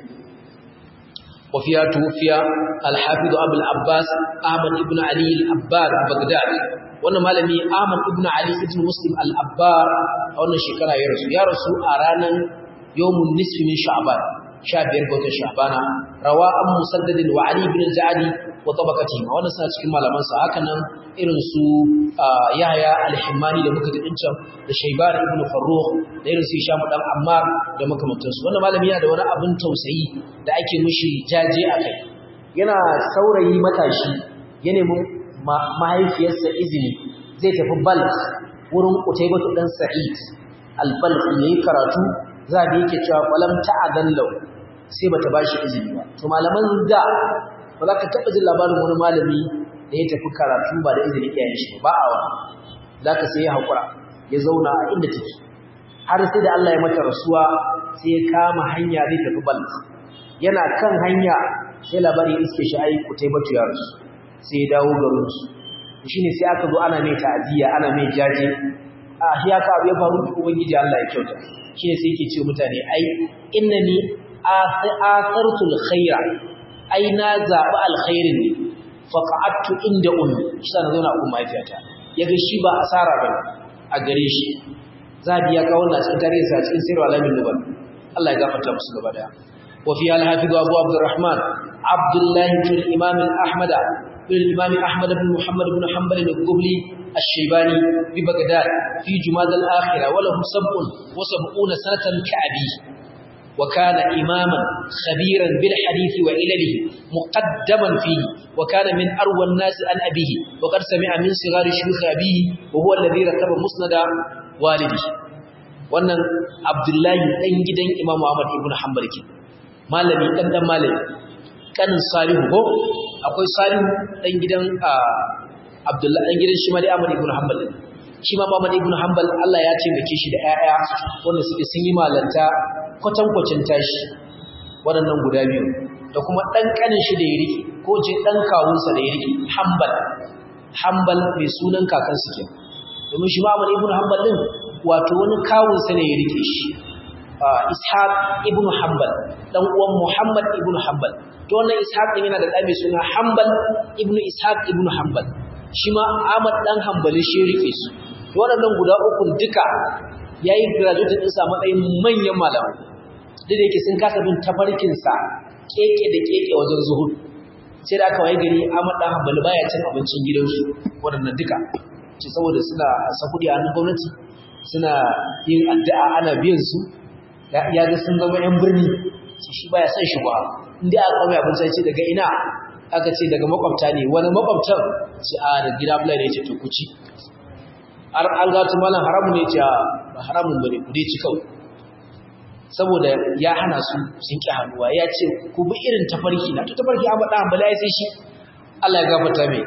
wa fiya tufiya al-hafiz abu al-abbas ahmad ibn ali al-abbar baghdad wannan malami ahmad ibn ali ibn muslim al-abbar a wannan shekara ya rasu ya rasu a ranar yawmun nisfi min sha'ban 15 ga watan sha'bana rawa an musaddadin wa ali ibn al-ja'di wa tabaqatihi wannan suna cikin malaman sa haka nan irin su yahya al-himmani da muka gadin can da shaybar ibn farrukh da irin su hisham dan ammar da makamantan su wannan malami yana da wani abin tausayi da ake mishi jaje akai yana saurayi matashi ya nemi mahaifiyarsa izini zai tafi balk wurin utaybatu dan sa'id al-balk yayi karatu za da yake cewa falam ta'adan law sai bata bashi izini ba to malaman da ba za ka taba jin labarin wani malami da ya tafi karatu ba da izini iyayen shi ba a wani za ka sai ya haƙura ya zauna a inda take har sai da Allah ya mata rasuwa sai ya kama hanya zai tafi balk yana kan hanya sai labari iske shi ai kutaybatu ya rasu sai ya dawo garin su shine sai aka zo ana mai ta'aziyya ana mai jaje a shi haka abu ya faru da ubangiji Allah ya kyauta shine sai yake ce mutane ai innani athartul khaira ai na zabi alkhairin ne faqa'attu inda ummi shi na zauna a umma mahaifiyata yaga shi ba asara ba a gare shi zabi ya kawo na cikin tarihi sa cikin sirru alamin nubal Allah ya gafarta musu gaba daya wa fi al-hafiz Abu Abdurrahman Abdullah ibn Imam al-Ahmad ibn Imam Ahmad ibn Muhammad ibn Hanbal al-Qubli الشيباني ببغداد في جماد الآخرة وله سبع وسبعون سنة كأبي وكان إماما خبيرا بالحديث وإلله مقدما فيه وكان من أروى الناس عن أبيه وقد سمع من صغار شيوخ أبيه وهو الذي ركب مسند والده wannan Abdullahi dan gidan Imam Ahmad ibn Hanbal ke malami dan dan malami kanin Salihu ko akwai Salihu dan gidan Abdullahi dan gidan shi Mali Ahmad ibn Hanbal shi ma Ahmad ibn Hanbal Allah ya taimake shi da ƴaƴa wanda suke sun yi malanta kwatankwacin tashi waɗannan guda biyu da kuma ɗan ƙanin shi da ya rike ko ce ɗan kawunsa da ya rike Hanbal Hanbal mai sunan kakansu ke domin shi ma Ahmad ibn Hanbal din wato wani kawunsa ne ya rike shi Ishaq ibn Hanbal dan uwan Muhammad ibn Hanbal to wannan Ishaq din yana da ɗa mai suna Hanbal ibn Ishaq ibn Hanbal shi ma Ahmad dan Hanbali shi rike su to waɗannan guda uku duka yayi graduate din sa matsayin manyan malamai duk da yake sun kasa bin tafarkin sa keke da keke wajen zuhud sai da aka waye gari Ahmad dan Hanbali baya cin abincin gidansu waɗannan duka ce saboda suna sahudi a hannun gwamnati suna yin addu'a ana biyan su ya ga sun zama yan birni shi baya son shi ba inda aka kama abinci sai ce daga ina aka ce daga makwabta ne wani makwabtan ce a da gida bula ne ce to ku ci har an gatu malam haramun ne ce ba haramun bane ku dai ci kawai saboda ya hana su sun ki hannuwa ya ce ku bi irin tafarki na to tafarki an faɗa bala ya sai shi Allah ya gafarta mai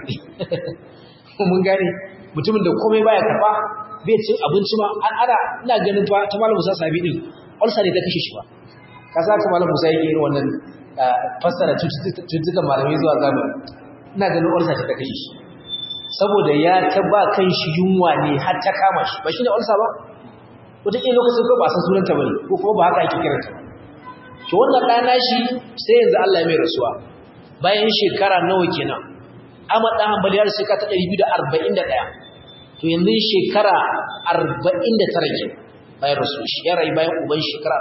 mun gane mutumin da komai baya karba bai cin abinci ma an ana ina ganin fa ta malam Musa Sabi din ulsa ne ta kashe shi ba ka sa ka malam Musa yake irin wannan fassara cututtukan malamai zuwa zamani ina ganin ulsa ta kashe shi saboda ya ta ba kan shi yunwa ne har ta kama shi ba shi ne ulsa ba wataƙila lokacin ko ba san sunanta ba ne ko kuma ba haka ake kiranta to wannan ɗana shi sai yanzu Allah ya mai rasuwa bayan shekara nawa kenan Ahmad dan Hanbali ya rasu ta 241 to yanzu shekara 49 ke bayan rasu shi ya rayu bayan uban shekara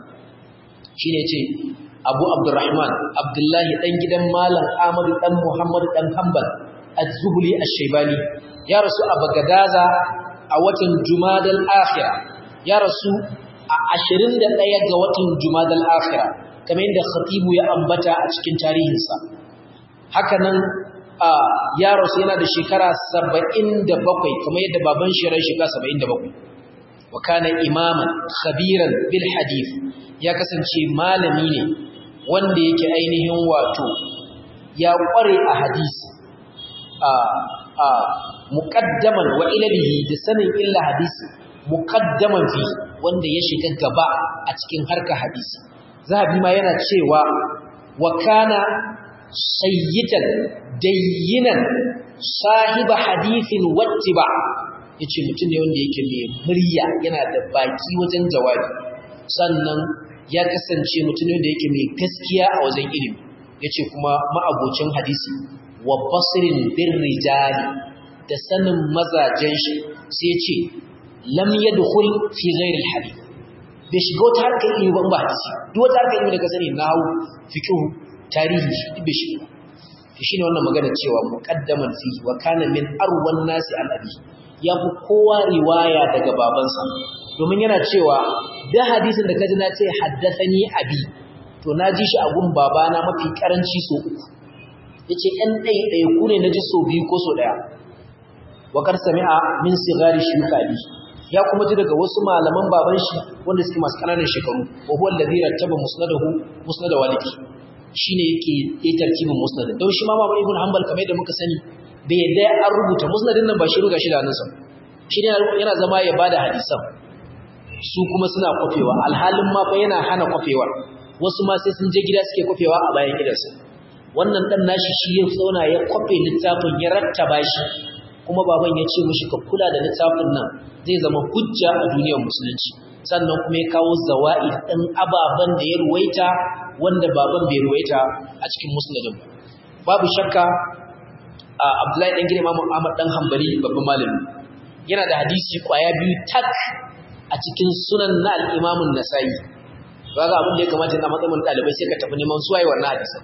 49 shine ce Abu Abdurrahman Abdullahi dan gidan Malam Ahmad dan Muhammad dan Hanbal Az-Zuhli Ash-Shaybani ya rasu a Bagadaza a watan Jumadal Akhirah ya rasu a 21 ga watan Jumadal Akhirah kamar yadda Khatibu ya ambata a cikin tarihinsa hakanan ya rasu yana da shekara 77 kamar yadda baban shi ran shekara 77 wa kana imaman khabiran bil hadith ya kasance malami ne wanda yake ainihin wato ya kware a hadisi a a muqaddaman wa ilalihi da sanin illa hadisi muqaddaman fi wanda ya shiga gaba a cikin harka hadisi zahabi ma yana cewa wa kana sayyitan dayyinan sahiba hadithin wattiba yace mutum ne wanda yake mai murya yana da baki wajen jawabi sannan ya kasance mutum ne wanda yake mai gaskiya a wajen ilimi yace kuma ma'abocin hadisi wa basirin bir rijali da sanin mazajen shi sai yace lam yadkhul fi ghairi alhadith bai shiga wata harkar ilimi ba ba hadisi duk wata harkar ilimi da ka sani nahwu fiqh tarihi shi bai shiga shine wannan magana cewa muqaddaman fi wa kana min arwan nasi al abi ya fi kowa riwaya daga babansa domin yana cewa da hadisin da kaji na ce haddathani abi to na ji shi a gun babana mafi karanci so uku yace ɗan ɗai ɗai ku ne na ji so biyu ko so ɗaya wa kar sami'a min sigari shuyuka abi ya kuma ji daga wasu malaman baban shi wanda suke masu ƙananan shekaru wa huwa alladhi rattaba musnadahu musnad walidi shine yake yi tartibin musnad don shi ma Imam Ibn Hanbal kamar yadda muka sani bai yadda an rubuta musnadin nan ba shi ruga shi da hannunsa shi ne yana zama ya bada hadisan su kuma suna kwafewa alhalin ma fa yana hana kwafewar wasu ma sai sun je gida suke kwafewa a bayan gidansu wannan dan nashi shi ya zauna ya kwafe littafin ya rattaba shi kuma baban ya ce mishi ka kula da littafin nan zai zama hujja a duniyar musulunci sannan kuma ya kawo zawa'id ɗin ababen da ya ruwaita wanda baban bai ruwaita a cikin musnadin ba babu shakka Abdullahi dan gidan Imam Ahmad dan Hanbali babban malami yana da hadisi kwaya biyu tak a cikin sunan na al-Imam an-Nasa'i kaga abin da ya kamata na matsayin dalibai sai ka tafi neman suwaye wannan hadisin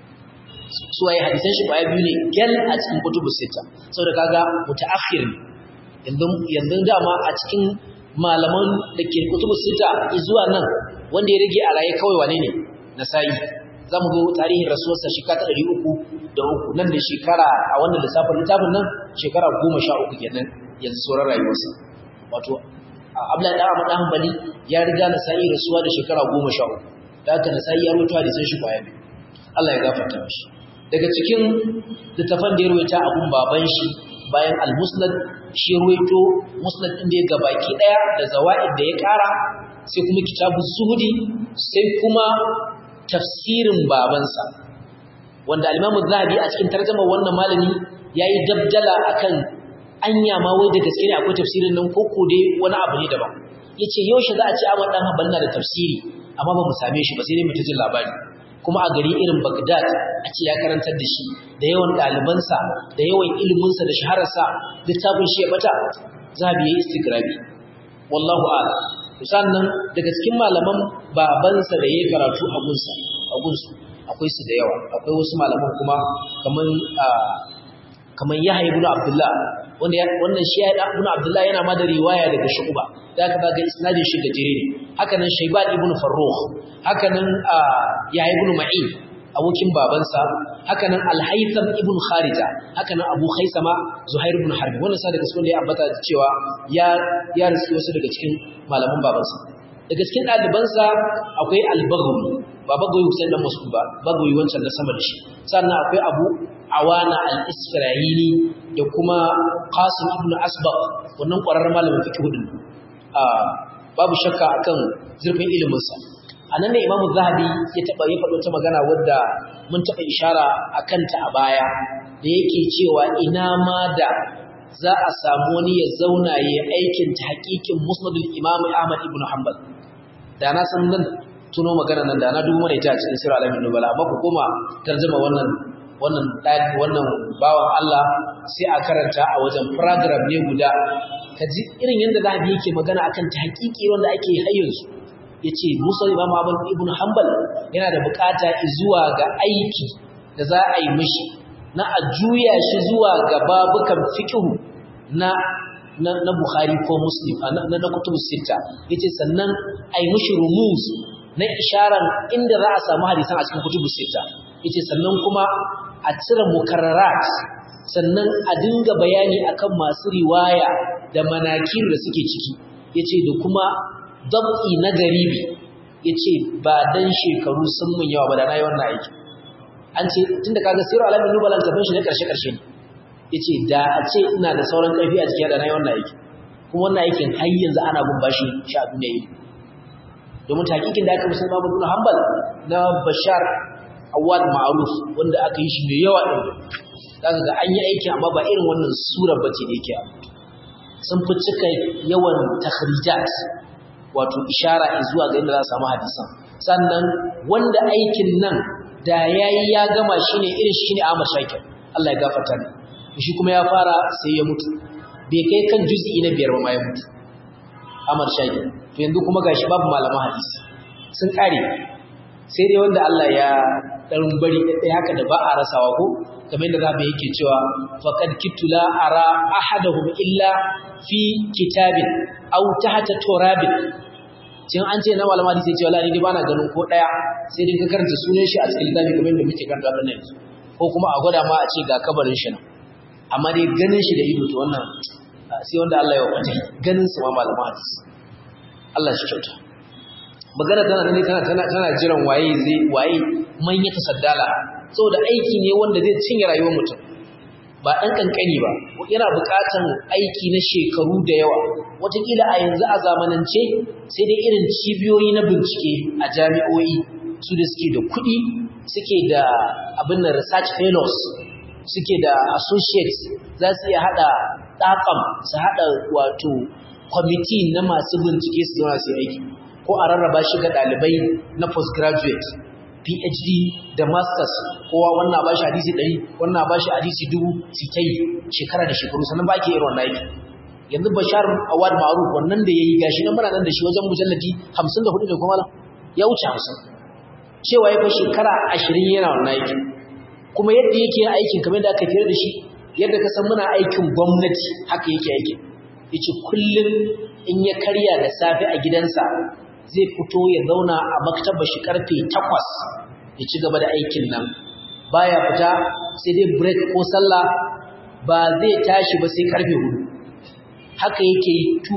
suwaye hadisan shi kwaya biyu ne gal a cikin kutubu sita saboda kaga mutaakhir ne yanzu yanzu dama a cikin malaman da ke kutubu sita zuwa nan wanda ya rage a raye kawai wane ne Nasa'i za mu zo tarihin rasuwarsa shekara ta ɗari uku da uku nan da shekara a wannan lissafin littafin nan shekara goma sha uku kenan yanzu sauran rayuwarsa wato abla da amma dan hanbali ya riga na sa'i rasuwa da shekara goma sha uku da haka na sa'i ya rubuta da san shi kwaya biyu Allah ya gafarta mishi daga cikin littafan da ya rubuta abun baban shi bayan al-musnad shi ruwaito musnad din da ya gabaki daya da zawaid da ya kara sai kuma kitabu zuhudi sai kuma tafsirin babansa wanda al-Imam zahabi a cikin tarjumar wannan malami yayi dabdala akan anya ma wai da gaske ne akwai tafsirin nan ko ko dai wani abu ne daban yace yaushe za a ce Ahmad dan Hanbal na da tafsiri amma ba mu same shi ba sai dai mu ta jin labari kuma a gari irin Baghdad a ce ya karantar da shi da yawan ɗalibansa da yawan iliminsa da shahararsa littafin shi ya bata zahabi yayi istigrabi wallahu a'lam sannan daga cikin malaman babansa da yayi karatu a gunsa a gunsu akwai su da yawa akwai wasu malaman kuma kaman kaman Yahya ibn Abdullah wanda wannan shi Yahya ibn Abdullah yana ma da riwaya daga Shu'ba da aka ga isnadin shi gajere ne haka nan Shayban ibn Farrukh haka nan Yahya ibn Ma'in abokin babansa haka nan Al-Haytham ibn Kharija haka nan Abu Khaisama Zuhair ibn Harb wannan sa daga cikin da ya ambata cewa ya ya riski wasu daga cikin malaman babansa daga cikin ɗalibansa akwai Al-Baghawi ba Baghawi Hussein dan Mas'ud ba Baghawi wancan na sama da shi sannan akwai Abu Awana al-Isra'ili da kuma Qasim ibn Asbaq wannan ƙwararren malamin fiqh din babu shakka akan zurfin ilimin sa anan ne Imam Zahabi ya taba ya faɗo ta magana wadda mun taba ishara akan ta a baya da yake cewa ina ma da za a samu wani ya zauna ya aikin ta hakikin Musnadul Imam Ahmad ibn Hanbal da na san nan tuno magana nan da na dubo mana ita a cikin sirr alamin nubala amma ku koma tarjuma wannan wannan wannan bawan Allah sai a karanta a wajen program ne guda kaji irin yanda zahabi yake magana akan ta hakiki wanda ake hayyin su yace Musa Imam Ahmad ibn Hanbal yana da bukata zuwa ga aiki da za a yi mishi na a juya shi zuwa ga babukan fiqh na na, na Bukhari ko Muslim na na, na kutubu sita yace sannan ai mishi rumus na isharar inda za a samu hadisan a cikin kutubu sita yace sannan kuma a cire mukarrarat sannan a dinga bayani akan masu riwaya da manakir da suke ciki yace da kuma dab'i na garibi yace ba dan shekaru sun mun yawa ba da nayi wannan aiki an ce tunda kaga siru alamin nubalan tafin shi ne karshe karshe ne yace da a ce ina da sauran karfi a cikin da nayi wannan aiki kuma wannan aikin har yanzu ana bin bashi sha duniya yi domin takikin da aka musulma Ahmad bin Hanbal na Bashar Awad Ma'ruf wanda aka yi shi mai yawa din zaka ga an yi aiki amma ba irin wannan surar bace da yake sun fi cika yawan takhrijat wato ishara zuwa ga inda za su samu hadisan sannan wanda aikin nan da yayi ya gama shine irin shine Ahmad Shakir Allah ya gafarta ne shi kuma ya fara sai ya mutu bai kai kan juz'i na biyar ba ma ya mutu Ahmad Shakir to yanzu kuma gashi babu malaman hadisi sun kare sai dai wanda Allah ya dan bari dai haka da ba a rasawa ko kamar yadda zabi yake cewa faqad kitula ara ahaduhum illa fi kitabin aw tahta turabin cin an ce na malama hadisi ce wallahi ni bana ganin ko daya sai dai ka karanta sunan shi a cikin littafi kamar yadda muke karanta wannan yanzu ko kuma a gwada ma a ce ga kabarin shi nan amma dai ganin shi da ido to wannan sai wanda Allah ya wakata ganin su ma malama hadisi Allah shi kyauta magana tana ne tana tana tana jiran waye zai waye man ya tasaddala saboda aiki ne wanda zai cinye rayuwar mutum ba dan kankani ba yana buƙatan aiki na shekaru da yawa wataƙila a yanzu a zamanance sai dai irin cibiyoyi na bincike a jami'o'i su da suke da kuɗi suke da abin da research fellows suke da associates za su iya haɗa ɗaƙam su haɗa wato kwamiti na masu bincike su zauna su aiki ko a rarraba shi ga ɗalibai na postgraduate phd da masters kowa wannan ba shi hadisi ɗari wannan ba shi hadisi dubu su ta yi shekara da shekaru sannan ba ke irin wannan aiki yanzu bashar awad ma'ruf wannan da ya yi gashi nan muna nan da shi wajen mujalladi hamsin da hudu da kuma ya wuce hamsin cewa ya kai shekara ashirin yana wannan aiki kuma yadda yake yin aikin kamar da aka fiye da shi yadda ka san muna aikin gwamnati haka yake aikin yace kullum in ya karya da safe a gidansa zai fito ya zauna a maktabar shi karfe 8 ya ci gaba da aikin nan baya fita sai dai break ko sallah ba zai tashi ba sai karfe 4 haka yake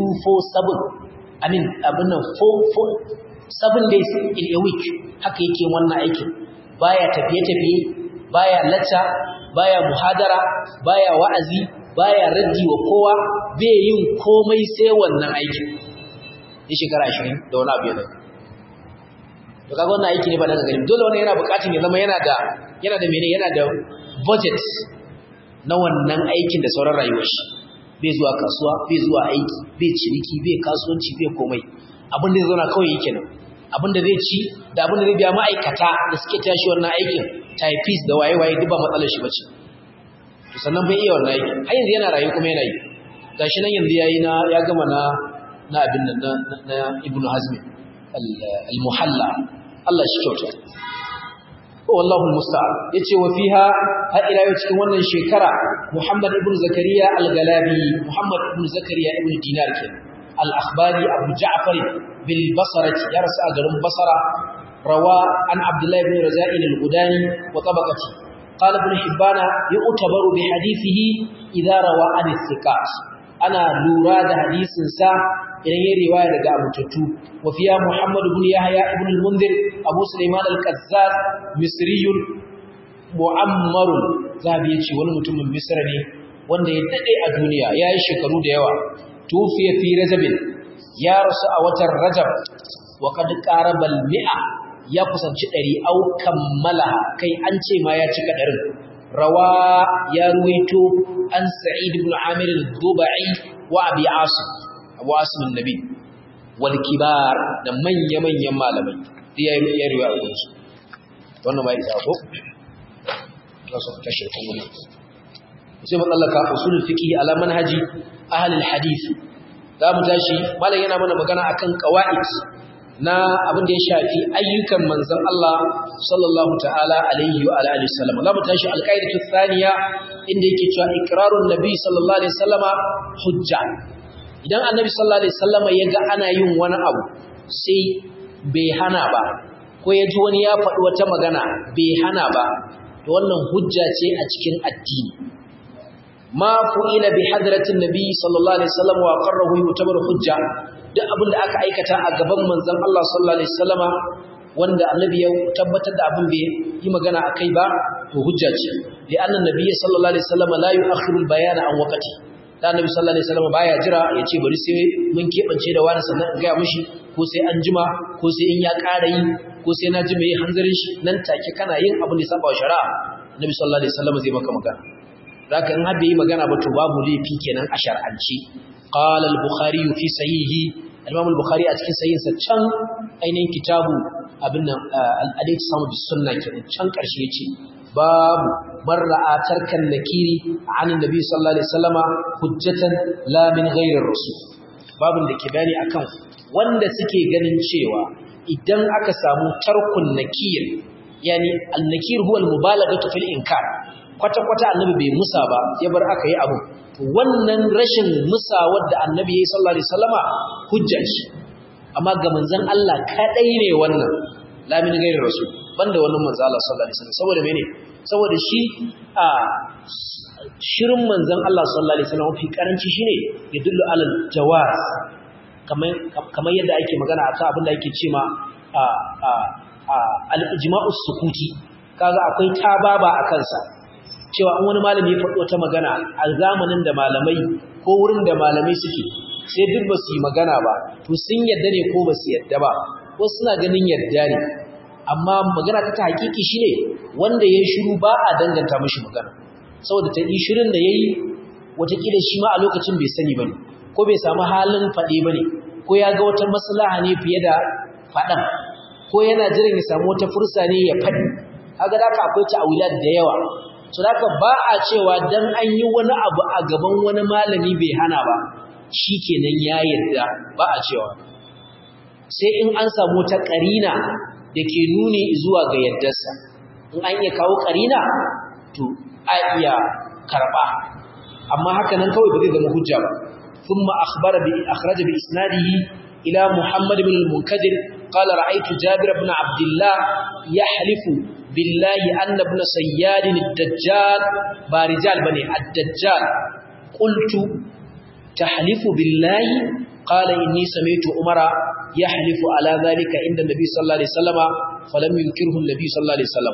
247 I mean abin nan 4 7 days in a week haka yake wannan aikin baya tafiye tafiye baya lacca baya muhadara baya wa'azi baya raddi wa kowa bai yin komai sai wannan aikin ya shekara 20 da wani abu yana to kaga wannan aiki ne ba daga gari dole wannan yana bukatun ya zama yana da yana da mene yana da budget na wannan aikin da sauran rayuwar shi bai zuwa kasuwa bai zuwa aiki bai ciniki bai kasuwanci bai komai abin da zai zauna kawai yake nan abin da zai ci da abin da zai biya ma'aikata da suke tashi wannan aikin typist da waye-waye duk ba matsalar shi bace to sannan bai iya wannan aiki har yanzu yana rayu kuma yana yi gashi nan yanzu yayi na ya gama na na abin nan na, na Ibn Hazm al-Muhalla Allah shi kyauta wallahu al-musta'an yace wa fiha har ila yau cikin wannan shekara Muhammad ibn Zakariya al-Galabi Muhammad ibn Zakariya ibn Dinar ke al-Akhbari Abu Ja'far bil Basrati ya rasu a garin Basra روى عن عبد الله بن رزاء الغداني وطبقته قال ابن حبان يعتبر بحديثه إذا روى عن الثقات أنا لوراد حديث سا إلى رواية لقى أبو تتو وفيها محمد بن يحيى ابن المنذر أبو سليمان الكذاب مصري معمر ذهب يجي ونمتم من مصر wanda ya dade a duniya ya yi shekaru da yawa tufiya fi rajabin ya rasu a watan rajab wa kad qarabal mi'a ya kusanci ɗari au kammala kai an ce ma ya cika ɗarin rawa ya ruwaito an sa'id ibn amir al-dubai wa abi asim abu asim annabi wal kibar da manya manyan malamai da ya ya riwaya a su wannan bai isa ko za su kashe kuma sai matsalaka usulul fiqh ala manhaji ahli al-hadith za mu tashi malam yana mana magana akan qawaid na abin da ya shafi ayyukan manzon Allah sallallahu ta'ala alaihi wa alihi wasallam za mu tashi alqaidatu thaniya inda yake cewa iqrarun nabi sallallahu alaihi wasallama hujja idan annabi sallallahu alaihi wasallama ya ga ana yin wani abu sai bai hana ba ko ya ji wani ya faɗi wata magana bai hana ba to wannan hujja ce a cikin addini ma fu'ila bi hadratin nabi sallallahu alaihi wasallam wa qarrahu yutabar hujja duk abin da aka aikata a gaban manzon Allah sallallahu alaihi wasallama wanda annabi ya tabbatar da abin bai yi magana akai ba to hujja ce li'anna nabiyyi sallallahu alaihi wasallama la yu'akhiru al-bayana an waqti da annabi sallallahu alaihi wasallama baya jira ya ce bari sai mun kebance da wani sannan in ga mishi ko sai an jima ko sai in ya ƙara yi ko sai na ji mai hanzarin shi nan take kana yin abin da ya saba wa shari'a annabi sallallahu alaihi wasallama zai maka magana zaka in har bai yi magana ba to babu laifi kenan a shar'anci qala al-bukhari fi sahihi al-imam al-bukhari a cikin sahihinsa can ainihin kitabu abin nan al-adait samu bis sunna kenan can karshe yace babu marra'a tarkan nakiri an annabi sallallahu alaihi wasallama hujjatan la min ghairi rasul babun da ke bayani akan wanda suke ganin cewa idan aka samu tarkun nakir yani al-nakir huwa al-mubalaghatu fil inkar kwata-kwata annabi bai musa ba ya bar aka yi abu wannan rashin musa wadda annabi ya yi sallallahu alaihi wasallama hujjar shi amma ga manzon Allah kadai ne wannan lamin gairin rasul banda wannan manzon Allah sallallahu alaihi wasallam saboda mene saboda shi a shirin manzon Allah sallallahu alaihi wasallam fi karanci shine ya dullu alal jawaz kamar kamar yadda ake magana akan abin da ake cewa a a al-ijma'us sukuti kaga akwai tababa a kansa cewa an wani malami ya faɗo ta magana a zamanin da malamai ko wurin da malamai suke sai duk ba su yi magana ba to sun yadda ne ko ba su yadda ba wasu suna ganin yadda ne amma magana ta hakiki shine wanda ya shiru ba a danganta mishi magana saboda ta yi shirin da ya yi watakila shi ma a lokacin bai sani ba ne ko bai samu halin faɗi ba ne ko ya ga wata maslaha ne fiye da faɗan ko yana jiran ya samu wata fursa ne ya faɗi haka da akwai ta'awilat da yawa so da ba a cewa dan an yi wani abu a gaban wani malami bai hana ba shikenan ya yarda ba a cewa sai in an samu ta karina da ke nuni zuwa ga yardarsa in an iya kawo karina to a iya karba amma haka nan kawai ba zai zama hujja ba thumma akhbara bi akhraja bi isnadihi ila muhammad ibn al-munkadir qala ra'aytu jabir ibn abdullah yahlifu billahi anna ibn sayyad ad-dajjal ba rijal bane ad-dajjal qultu tahlifu billahi qala inni sami'tu umara yahlifu ala dhalika inda nabi sallallahu alaihi wasallama falam yunkirhu nabi sallallahu alaihi wasallam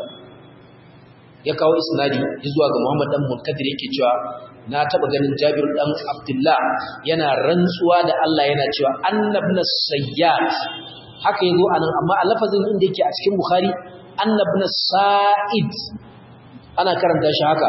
ya kawo isnadi zuwa ga Muhammad dan Munkadir yake cewa na taba ganin Jabir dan Abdullah yana rantsuwa da Allah yana cewa annabna sayyad haka yazo anan amma a lafazin inda yake a cikin Bukhari annabna sa'id ana karanta shi haka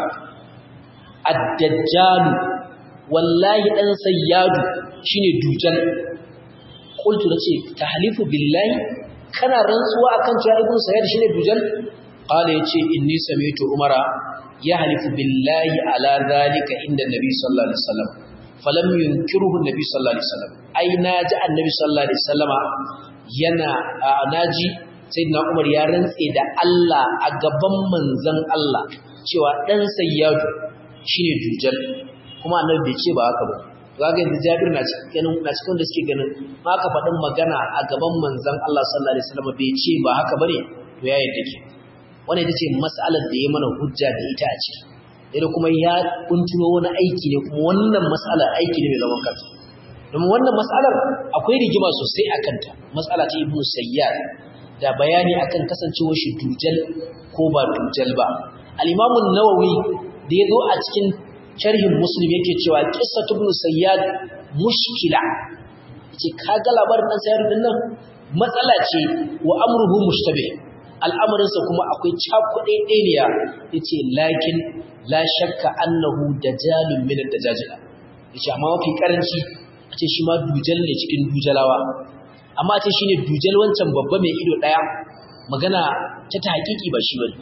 ad-dajjal wallahi dan sayyadu shine dujal qultu nace tahlifu billahi kana rantsuwa akan cewa ibnu sayyad shine dujal qala yace inni sami'tu umara yahlifu billahi ala dhalika inda nabi sallallahu alaihi wasallam falam yunkiruhu nabi sallallahu alaihi wasallam ai naji annabi sallallahu alaihi wasallama yana naji sayyidina umar ya rantse da Allah a gaban manzon Allah cewa dan sayyadu shine dujal kuma annabi bai ce ba haka ba kaga yanzu Jabir na cikin na cikin da suke ganin ma ka faɗin magana a gaban manzon Allah sallallahu alaihi wasallam bai ce ba haka bane to ya yadda ke wannan ita ce mas'alar da ya mana hujja da ita a ciki idan kuma ya kuntuno wani aiki ne kuma wannan mas'alar aiki ne mai zaman kansa domin wannan mas'alar akwai rigima sosai a kanta mas'ala ta ibnu sayyad da bayani akan kasancewar shi dujal ko ba dujal ba al-imam an-nawawi da yazo a cikin sharhin muslim yake cewa qissatu ibn sayyad mushkila yace kaga labarin dan sayyad din nan matsala ce wa amruhu mushtabih al'amarin sa kuma akwai cakuɗe ɗaniya yace lakin la shakka annahu dajalun min ad-dajajila yace amma mafi karanci ace shi ma dujal ne cikin dujalawa amma ace shine dujal wancan babba mai ido daya magana ta ta hakiki ba shi bane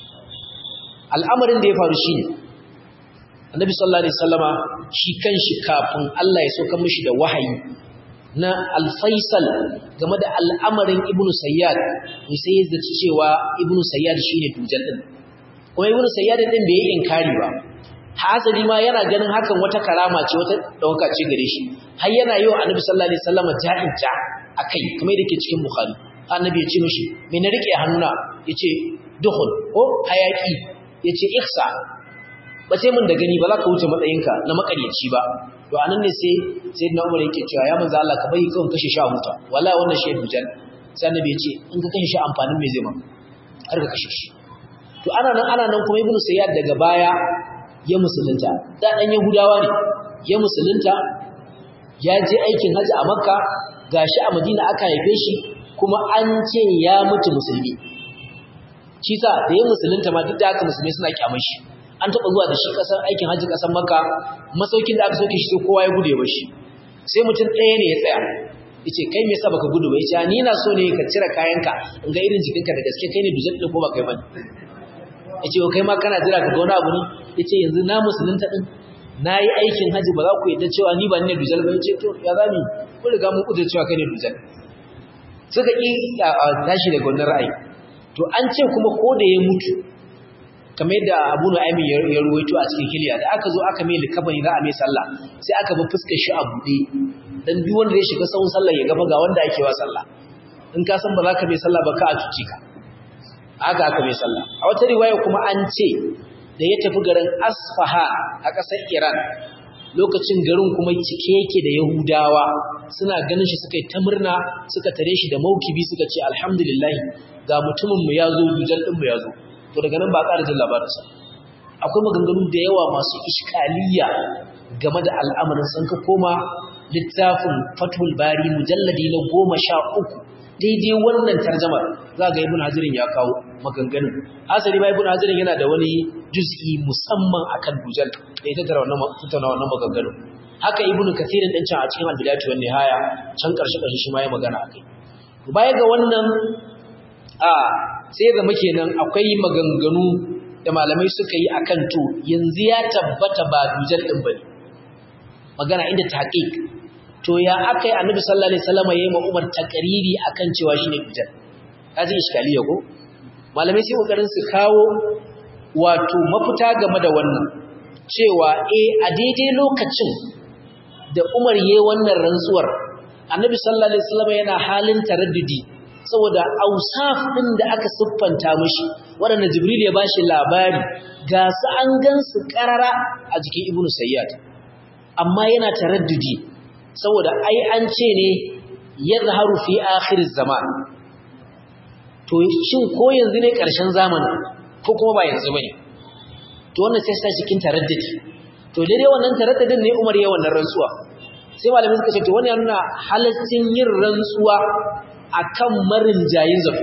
al'amarin da ya faru shine annabi sallallahu alaihi wasallama shi kanshi kafin Allah ya sauka mishi da wahayi na al-faisal game da al'amarin ibnu sayyad ne sai ya zaci cewa ibnu sayyad shine dujal din kuma ibnu sayyad din bai yi inkari ba hasali ma yana ganin hakan wata karama ce wata dauka ce gare shi har yana yi wa annabi sallallahu alaihi wasallama ja'in ja akai kamar yadda ke cikin bukhari annabi ya ce mishi me na rike hannuna yace dukhul ko hayaki yace ihsa ba sai mun da gani ba za ka wuce matsayinka na makaryaci ba to anan ne sai sayyidina Umar yake cewa ya manzo Allah ka bai kawai kashe shi a huta wallahi wannan shi dujal sai annabi ya ce in ka kashe shi amfanin me zai ma har ka kashe shi to ana nan ana nan kuma ibnu sayyad daga baya ya musulunta da dan yahudawa ne ya musulunta ya je aikin haji a makka gashi a madina aka haife shi kuma an ce ya mutu musulmi shi sa da ya musulunta ma duk da haka musulmi suna kyamar shi an taɓa zuwa da shi ƙasar aikin hajji ƙasar makka masaukin da aka sauke shi sai kowa ya gude ba shi sai mutum ɗaya ne ya tsaya yace kai me yasa baka gudu ba yace ni na so ne ka cire kayanka in ga irin jikinka da gaske kai ne dujal din ko ba kai bane yace kai ma kana jira ka ga wani abu ne yace yanzu na musulunta din nayi aikin haji ba za ku yadda cewa ni ba ni ne dujal ba yace to ya zami ku riga mun kudu cewa kai ne dujal suka ki tashi daga wannan ra'ayi to an ce kuma ko da ya mutu kamar yadda Abu Nu'aymin ya ruwaito a cikin hiliya da aka zo aka mai likafani za a mai sallah sai aka bi fuskar shi a bude dan duk wanda zai shiga sahun sallah ya gaba ga wanda ake wa sallah in ka san ba za ka mai sallah ba ka a cuci ka haka aka mai sallah a wata riwaya kuma an ce da ya tafi garin Asfaha a ƙasar Iran lokacin garin kuma cike yake da Yahudawa suna ganin shi suka yi ta murna suka tare shi da maukibi suka ce alhamdulillah ga mutumin mu ya zo dujal din mu ya zo to daga nan ba ƙara jin labarinsa akwai maganganu da yawa masu iskaliya game da al'amarin sun ka koma littafin fatul bari mujalladi na goma sha uku daidai wannan tarjamar za ga ibn hajirin ya kawo maganganun asali ba ibn hajirin yana da wani juz'i musamman akan dujal da ya tattara wannan tattauna wannan maganganun haka ibn kathirin din can a cikin al-bidayatu wan nihaya can karshe karshe shi ma ya magana akai baya ga wannan a sai zama kenan akwai maganganu da malamai suka yi akan to yanzu ya tabbata ba dujal din bane magana inda tahqiq to ya akai annabi sallallahu alaihi wasallam yayi ma Umar takariri akan cewa shine dujal kaji iskaliya ko malamai sai kokarin su kawo wato mafita game da wannan cewa eh a daidai lokacin da Umar yayi wannan rantsuwar annabi sallallahu alaihi wasallam yana halin taraddudi saboda ausaf ɗin da aka siffanta mashi waɗanda jibril ya bashi labari ga su an gansu ƙarara a jikin ibnu sayyad amma yana taraddudi saboda ai an ce ne yadhharu fi akhir zaman to shin ko yanzu ne ƙarshen zamanin ko kuma ba yanzu bane to wannan sai sai cikin taraddudi to daidai wannan taraddudin ne Umar ya wannan rantsuwa sai malamai suka ce to wannan yana halaccin yin rantsuwa akan marin jayin zato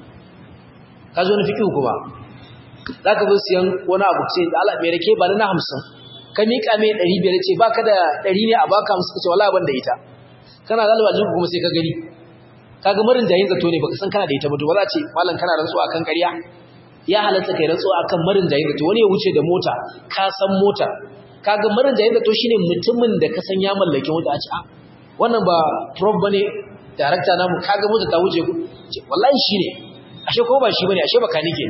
ka zo na fi kuma za ka zo siyan wani abu ce da ala mai rake ba na hamsin ka miƙa mai ɗari biyar ce ba ka da ɗari ne a baka hamsin ka ce wala ban da ita kana zalaba jinku kuma sai ka gani ka ga marin jayin zato ne baka san kana da ita ba to ba za ce malam kana rantsuwa akan ƙarya ya halatta kai rantsuwa akan marin jayin zato wani ya wuce da mota ka san mota ka ga marin jayin zato shine mutumin da ka san ya mallaki mota a ce a wannan ba prof bane darakta namu kaga mota ta wuce ku wallahi shine ashe ko ba shi bane ashe baka nike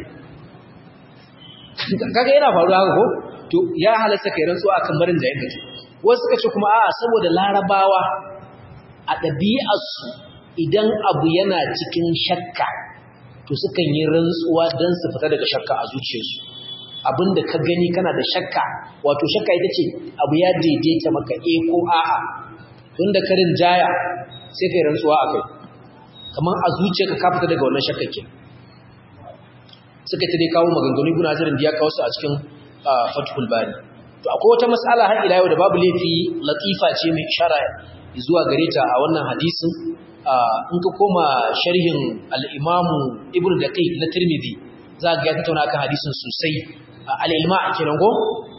kaga yana faruwa haka ko to ya halatta kai rantsuwa akan barin da yake wasu suka ce kuma a'a saboda larabawa a ɗabi'arsu idan abu yana cikin shakka to sukan yi rantsuwa don su fita daga shakka a zuciyarsu abinda ka gani kana da shakka wato shakka ita ce abu ya daidaita maka eh ko a'a tunda karin jaya sai kai rantsuwa akai kamar a zuciyarka ka fita daga wannan shakkakin suka ta dai kawo maganganu ibn hajarin da ya kawo su a cikin fathul bari to akwai wata mas'ala har ila yau da babu laifi latifa ce mai ishara zuwa gare ta a wannan hadisin in ka koma sharhin al-imamu ibn daqiq na tirmidhi za ga ya tattauna kan hadisin sosai al-ilma kenan go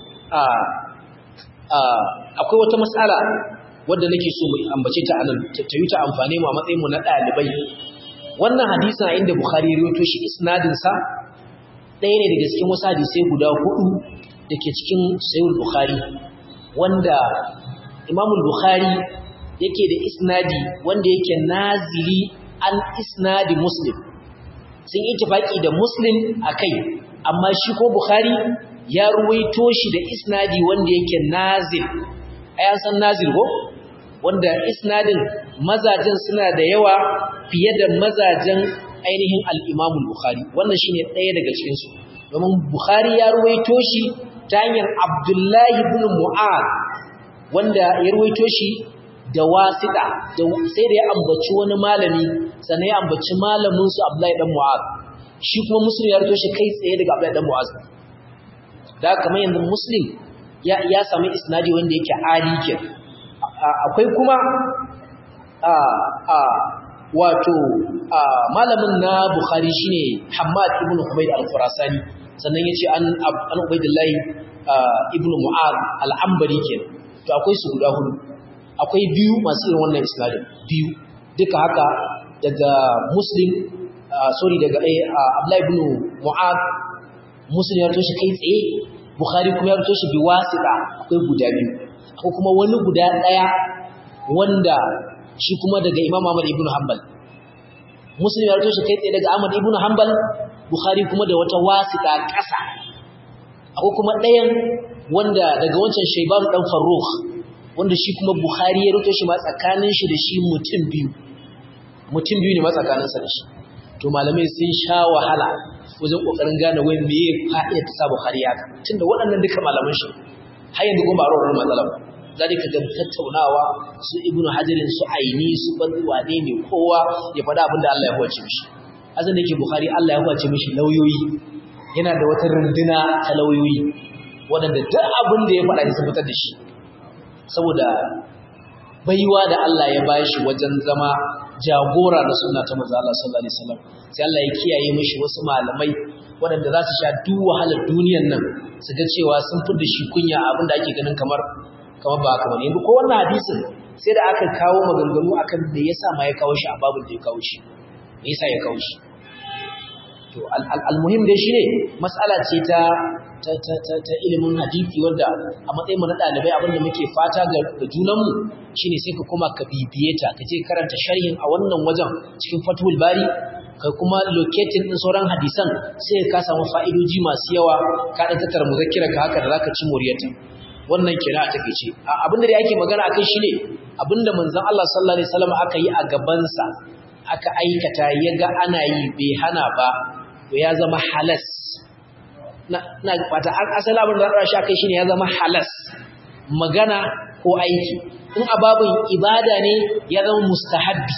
akwai wata mas'ala wadda nake so mu ambace ta anan ta yi ta amfane mu a matsayin mu na dalibai wannan hadisin a inda bukhari ya rawaito shi isnadin sa ɗaya ne daga cikin wasu hadisai guda hudu dake cikin sahih bukhari wanda imam bukhari yake da isnadi wanda yake nazili an isnadi muslim sun yi tafaki da muslim akai amma shi ko bukhari ya ruwaito shi da isnadi wanda yake nazil ayan san nazil ko wanda isnadin mazajen suna da yawa fiye da mazajen ainihin al-Imam bukhari wannan shine ɗaya daga cikin su domin Bukhari ya ruwaito shi ta hanyar Abdullah ibn Mu'ad wanda ya ruwaito shi da wasiƙa sai da ya ambaci wani malami sannan ya ambaci malamin su Abdullahi dan Mu'az shi kuma Muslim ya ruwaito shi kai tsaye daga Abdullahi dan Mu'az da kamar yanzu Muslim ya ya samu isnadi wanda yake ali ke akwai kuma a a wato malamin na Bukhari shine Hammad ibn Humayd al-Khurasani sannan yace an an Ubaydullah ibn Mu'az al-Ambari kenan to akwai su guda hudu akwai biyu masu irin wannan isnadin biyu duka haka daga muslim sorry daga abdullahi ibn mu'ad muslim ya rito shi kai tsaye bukhari kuma ya rito shi bi wasita akwai guda biyu akwai kuma wani guda daya wanda shi kuma daga imam ahmad ibn hanbal muslim ya rito shi kai tsaye daga ahmad ibn hanbal bukhari kuma da wata wasita ƙasa akwai kuma ɗayan wanda daga wancan shaiban dan farrukh wanda shi kuma bukhari ya rito shi ma tsakanin shi da shi mutum biyu mutum biyu ne ma tsakaninsa da shi to malamai sun sha wahala wajen kokarin gane wai me ya fa'ida ta sa bukhari haka tunda waɗannan duka malaman shi har yanzu kuma ba a rawar matsala ba za ka ga tattaunawa su ibnu hajarin su aini su banzu wane ne kowa ya faɗa abin da Allah ya huwace mishi azan da yake bukhari Allah ya huwace mishi lauyoyi yana da wata runduna ta lauyoyi waɗanda duk abin da ya faɗa ne sun fitar da shi saboda baiwa da Allah ya bashi wajen zama jagora na sunna ta manzo Allah sallallahu alaihi wasallam sai Allah ya kiyaye mishi wasu malamai waɗanda za su sha duk wahalar duniyar nan su ga cewa sun fi da shi kunya abin da ake ganin kamar kamar ba haka bane yanzu ko wannan hadisin sai da aka kawo maganganu akan me yasa ma ya kawo shi a babin da ya kawo shi me yasa ya kawo shi to almuhim dai shine mas'ala ce ta ta ta ta, ta ilimin hadisi wanda a matsayin mu na dalibai abinda muke fata ga junanmu shine sai ka koma ka bibiye ta ka je karanta sharhin a wannan wajen cikin Fathul Bari kai kuma locating din sauran hadisan sai ka samu fa'idoji masu yawa ka dan tattara muzakkira ka haka da zaka ci moriyarta wannan kira a takeice abinda da yake magana akai shine abinda manzon Allah sallallahu alaihi wasallam aka yi a gaban sa aka aikata yaga ana yi bai hana ba to ya zama halas na na fata asali abin da za shi akai shine ya zama halas magana ko aiki in ababin ibada ne ya zama mustahabbi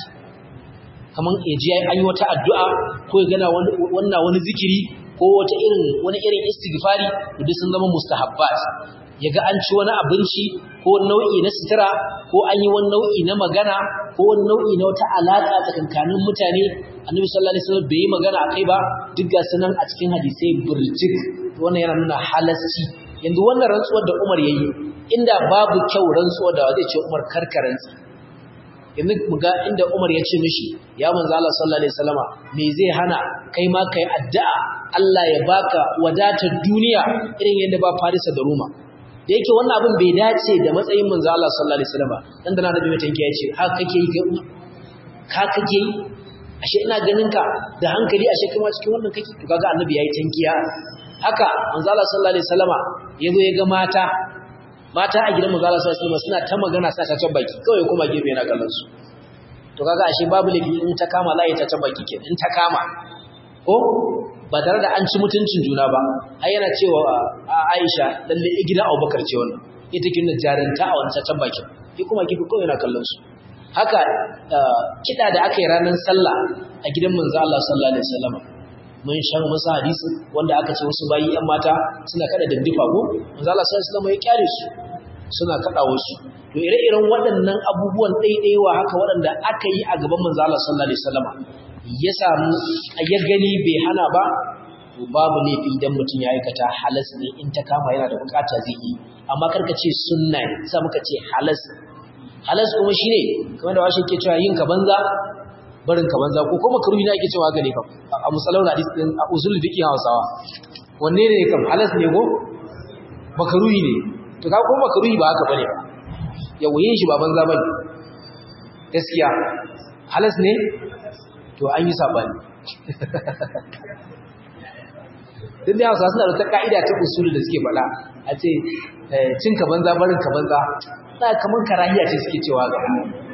kaman yaji an yi wata addu'a ko ya gana wannan wani zikiri ko wata irin wani irin istighfari duk sun zama mustahabbat yaga an ci wani abinci ko nau'i na sutura ko an yi wani nau'i na magana ko wani nau'i na wata alaka tsakankanin mutane annabi sallallahu alaihi wasallam bai yi magana akai ba duk ga sunan a cikin hadisai burjik wannan yana nuna halasci yanzu wannan rantsuwar da Umar yayi inda babu kyau rantsuwar da zai ce Umar karkaranci yanzu muga inda Umar ya ce mishi ya manzo Allah sallallahu alaihi wasallama me zai hana kai ma kai addu'a Allah ya baka wadatar duniya irin yadda ba Farisa da Roma da yake wannan abin bai dace da matsayin manzo Allah sallallahu alaihi wasallama dan da na da tanki ya ce haka kake yi kai ka kake yi ashe ina ganin ka da hankali ashe kuma cikin wannan kake to kaga annabi yayi tankiya haka manzo Allah sallallahu alaihi wasallama yazo ya ga mata mata a gidan manzo Allah sallallahu alaihi suna ta magana sa ta baki kawai kuma gefe yana kallon su to kaga ashe babu lafi in ta kama za ta baki ke in ta kama ko ba tare da an ci mutuncin juna ba ai yana cewa Aisha lalle gidan Abubakar ce wannan ita kin da jaranta a wannan ta baki ki kuma gefe kawai yana kallon su haka kida da aka yi ranar sallah a gidan manzo Allah sallallahu alaihi wasallam mun shan masa hadisi wanda aka ce wasu bayi yan mata suna kada dandifa ko manzo Allah sallallahu alaihi wasallam ya kyale su suna kada wasu to ire-iren waɗannan abubuwan ɗaiɗaiwa haka waɗanda aka yi a gaban manzo Allah sallallahu alaihi wasallam ya samu ya gani bai hana ba to babu laifi idan mutum ya aikata halas ne in ta kama yana da bukata zai yi amma karka ce sunna ne sai muka ce halas halas kuma shine kamar da washe ke cewa yin ka banza barin ka banza ko kuma karuhi na ake cewa haka ne kam a musallau hadis din a usul fiqh Hausawa wanne ne kam halas ne ko makaruhi ne to ka ko makaruhi ba haka bane ba yawa yin shi ba banza bane gaskiya halas ne to an yi sabani duk da Hausawa suna da ta ka'ida ta usul da suke faɗa a ce cin ka banza barin ka banza na kaman karahiya ce suke cewa ga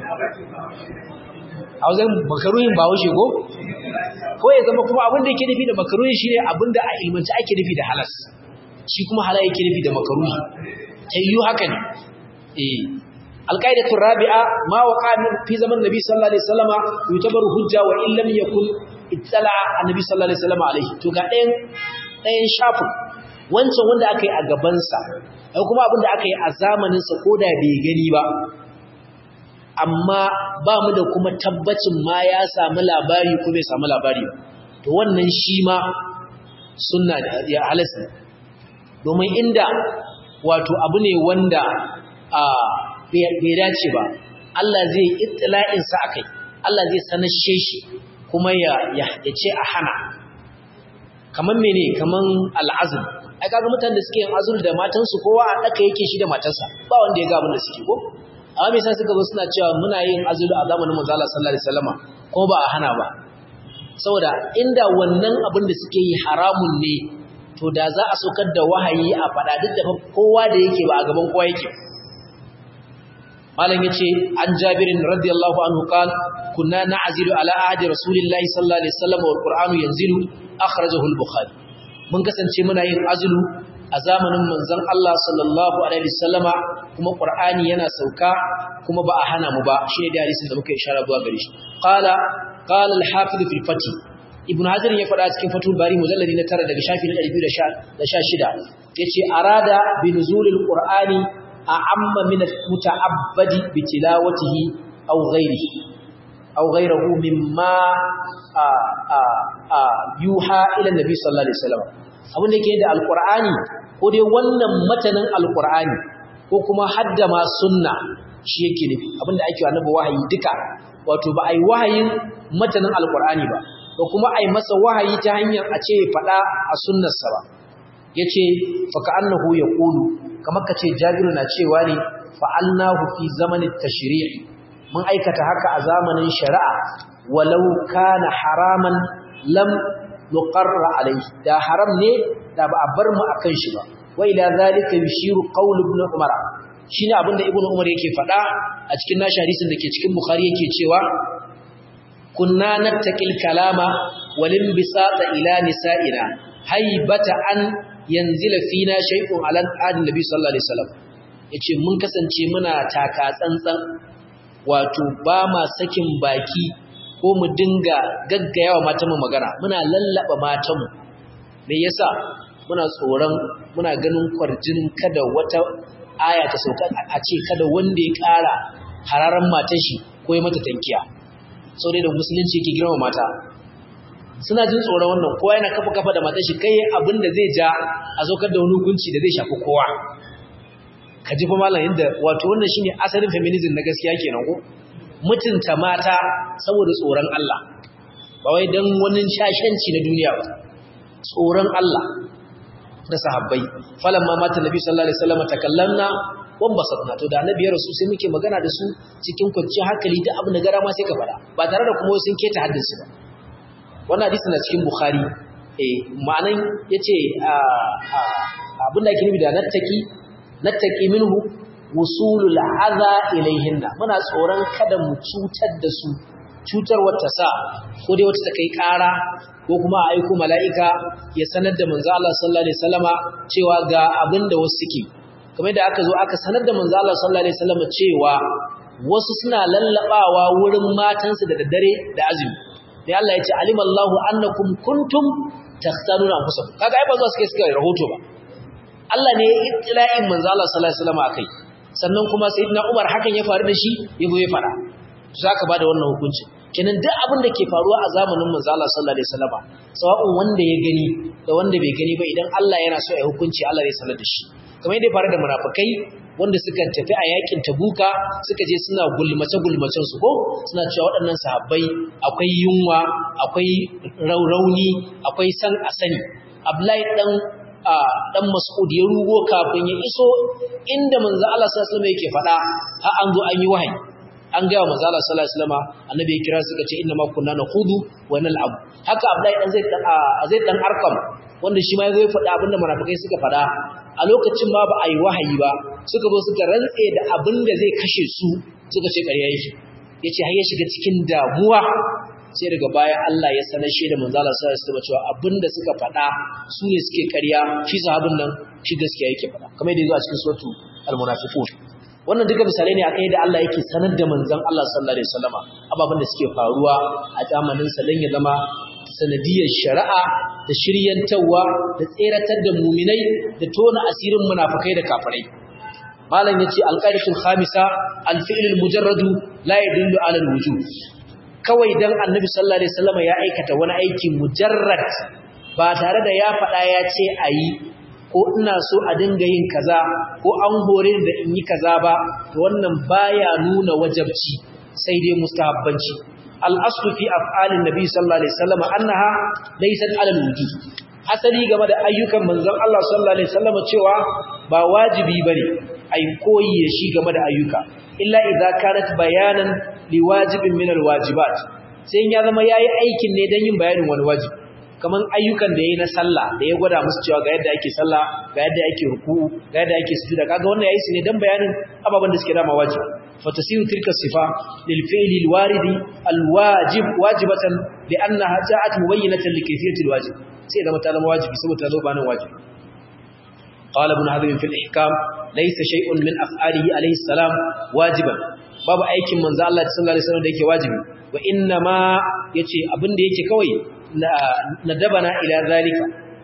a wajen makaruhin ba wuce ko ko ya zama kuma abin da yake nufi da makaruhi shine abin da a ilmanci ake nufi da halas shi kuma halal yake nufi da makaruhi ta yiwu haka ne eh alqaidatu rabi'a ma waqa fi zaman nabi sallallahu alaihi wasallama yutabaru hujja wa in lam yakun ittala annabi sallallahu alaihi wasallama alaihi to ga ɗayan ɗayan shafin wancan wanda aka yi a gabansa ai kuma abin da aka yi a zamaninsa ko da bai gani ba amma ba mu da kuma tabbacin ma ya samu labari ko bai samu labari ba to wannan shi ma sunna ya halasta domin inda wato abu ne wanda a bai dace ba Allah zai ittila'in sa akai Allah zai sanashe shi kuma ya ya ce a hana kaman mene kaman al'azm ai kaga mutanen da suke yin azul da matansu kowa a daka yake shi da matarsa ba wanda ya ga abin da suke ko amma me yasa suka zo suna cewa muna yin azul a zamanin manzo Allah sallallahu alaihi wasallama ko ba a hana ba saboda inda wannan abin da suke yi haramun ne to da za a saukar da wahayi a fada duk da kowa da yake ba a gaban kowa yake malam yace an jabirin radiyallahu anhu qala kunna na'zilu ala ahdi rasulillahi sallallahu alaihi wasallam wal qur'anu yanzilu akhrajahu al-bukhari mun kasance muna yin azulu a zamanin manzon Allah sallallahu alaihi wasallama kuma qur'ani yana sauka kuma ba a hana mu ba shine da hadisin da muka ishara zuwa gare shi qala qala al-hafiz fi al-fath ibn hajar ya faɗa cikin fatul bari mujalladi na 9 daga shafi na 216 yace arada bi nuzulil qur'ani a'amma min al-muta'abbadi bi tilawatihi aw ghayrihi aw ghayrihi mimma yuha ila nabi sallallahu alaihi wasallam abin da yake da alqur'ani ko dai wannan matanin alqur'ani ko kuma hadda ma sunna shi yake nufi abin da ake annabi wahayi duka wato ba ai wahayin matanin alqur'ani ba ko kuma ai masa wahayi ta hanyar a ce fada a sunnarsa ba yace fa ka'annahu yaqulu kamar kace jabiru na cewa ne fa'alnahu fi zamanin tashri' mun aikata haka a zamanin shari'a walau kana haraman lam nuqarra alayhi da haram ne da ba a bar mu akan shi ba wa ila zalika yushiru qawl ibn umar shine abinda ibn umar yake faɗa a cikin nashi hadisin dake cikin bukhari yake cewa kunna nattaqil kalama walin bisata ila nisa'ina haibata an yanzila fina shay'un ala adin nabi sallallahu alaihi wasallam yace mun kasance muna taka tsantsan wato ba ma sakin baki ko mu dinga gaggayawa matanmu magana muna lallaba matanmu me yasa muna tsoron muna ganin kwarjinin kada wata aya ta sauka a ce kada wanda ya ƙara hararan matan shi ko ya mata tankiya sau da musulunci yake girma mata suna jin tsoron wannan kowa yana kafa kafa da matan shi kai abin da zai ja a saukar da wani hukunci da zai shafi kowa ka ji fa malam yadda wato wannan shine asalin feminism na gaskiya kenan ko mutunta mata saboda tsoron Allah ba wai dan wani shashanci na duniya ba tsoron Allah da sahabbai falamma mata nabi sallallahu alaihi wasallam takallamna wan basatna to da annabi ya rasu sai muke magana da su cikin kwanciyar hankali da abin da gara ma sai ka fada ba tare da kuma sun keta haddinsu ba wannan hadisi na cikin bukhari eh ma'anan yace abin da ake nufi da nattaki nattaki minhu wusulul adha ilayhinna muna tsoron kada mu cutar da su cutar wata sa ko dai wata ta kai ƙara ko kuma a aiko mala'ika ya sanar da manzo Allah sallallahu alaihi wasallama cewa ga abin da wasu suke kamar da aka zo aka sanar da manzo Allah sallallahu alaihi wasallama cewa wasu suna lallabawa wurin matansu da daddare da azumi sai Allah ya ce alimallahu annakum kuntum takhtanuna anfusakum kaga ai ba zuwa suke suka rahoto ba Allah ne ya ittila'in manzo Allah sallallahu alaihi wasallama akai sannan kuma sayyidina Umar hakan ya faru da shi yabo ya fara zaka bada wannan hukunci kenan duk abin da ke faruwa a zamanin manzo Allah sallallahu alaihi wasallama sawa'un wanda ya gani da wanda bai gani ba idan Allah yana so ya hukunci Allah zai sanar da shi kamar yadda ya faru da munafikai wanda suka tafi a yakin tabuka suka je suna gulmace gulmacen su ko suna cewa waɗannan sahabbai akwai yunwa akwai rauni akwai san asani Abdullahi dan dan Mas'ud ya rugo kafin ya iso inda manzo Allah sallallahu alaihi wasallam yake faɗa har an zo an yi wahayi an ga manzo Allah sallallahu alaihi wasallam annabi ya kira suka ce inna ma kunna nakhudu wa nal'ab haka Abdullahi dan zai zai dan arkam wanda shi ma ya zo ya faɗa abinda munafikai suka faɗa a lokacin ma ba a yi wahayi ba suka zo suka rantse da abinda zai kashe su suka ce ƙarya yake yace har ya shiga cikin damuwa sai daga baya Allah ya sanar shi da manzo Allah sallallahu alaihi wasallam cewa abinda suka faɗa su ne suke ƙarya shi sahabin nan shi gaskiya yake faɗa kamar yadda yazo a cikin suratu al-munafiqun wannan duka misalai ne akai da Allah yake sanar da manzon Allah sallallahu alaihi wasallama ababen da suke faruwa a zamanin sa dan ya zama sanadiyar shari'a da shiryantawa da tseratar da muminai da tona asirin munafikai da kafirai malam yace alqaidatul khamisa alfi'l almujarradu la yadullu ala alwujub kawai dan annabi sallallahu alaihi wasallama ya aikata wani aiki mujarrad ba tare da ya faɗa ya ce ayi ko ina so a dinga yin kaza ko an hore da in yi kaza ba to wannan baya nuna wajabci sai dai mustahabbanci al-aslu fi af'alin nabi sallallahu alaihi wasallam annaha laysat 'ala al-wujub asali game da ayyukan manzon Allah sallallahu alaihi wasallam cewa ba wajibi bane ai koyi da shi game da ayyuka illa idza kanat bayanan liwajibin min al-wajibat sai ya zama yayi aikin ne dan yin bayanin wani wajibi kaman ayyukan da yayi na sallah da ya gwada musu cewa ga yadda ake sallah ga yadda ake ruku'u ga yadda ake sujuda kaga wannan yayi su ne dan bayanin ababan da suke dama wajibi fatasiru tilka sifa lil fi'li al waridi al wajib wajibatan li'annaha ja'at mubayyinatan li kayfiyati al wajib sai da mata zama wajibi saboda ta zo banin wajibi qala ibn hazm fi al ihkam laysa shay'un min af'alihi alayhi salam wajiban babu aikin manzo Allah sallallahu alaihi wasallam da yake wajibi wa inna ma yace abin da yake kawai ندبنا إلى ذلك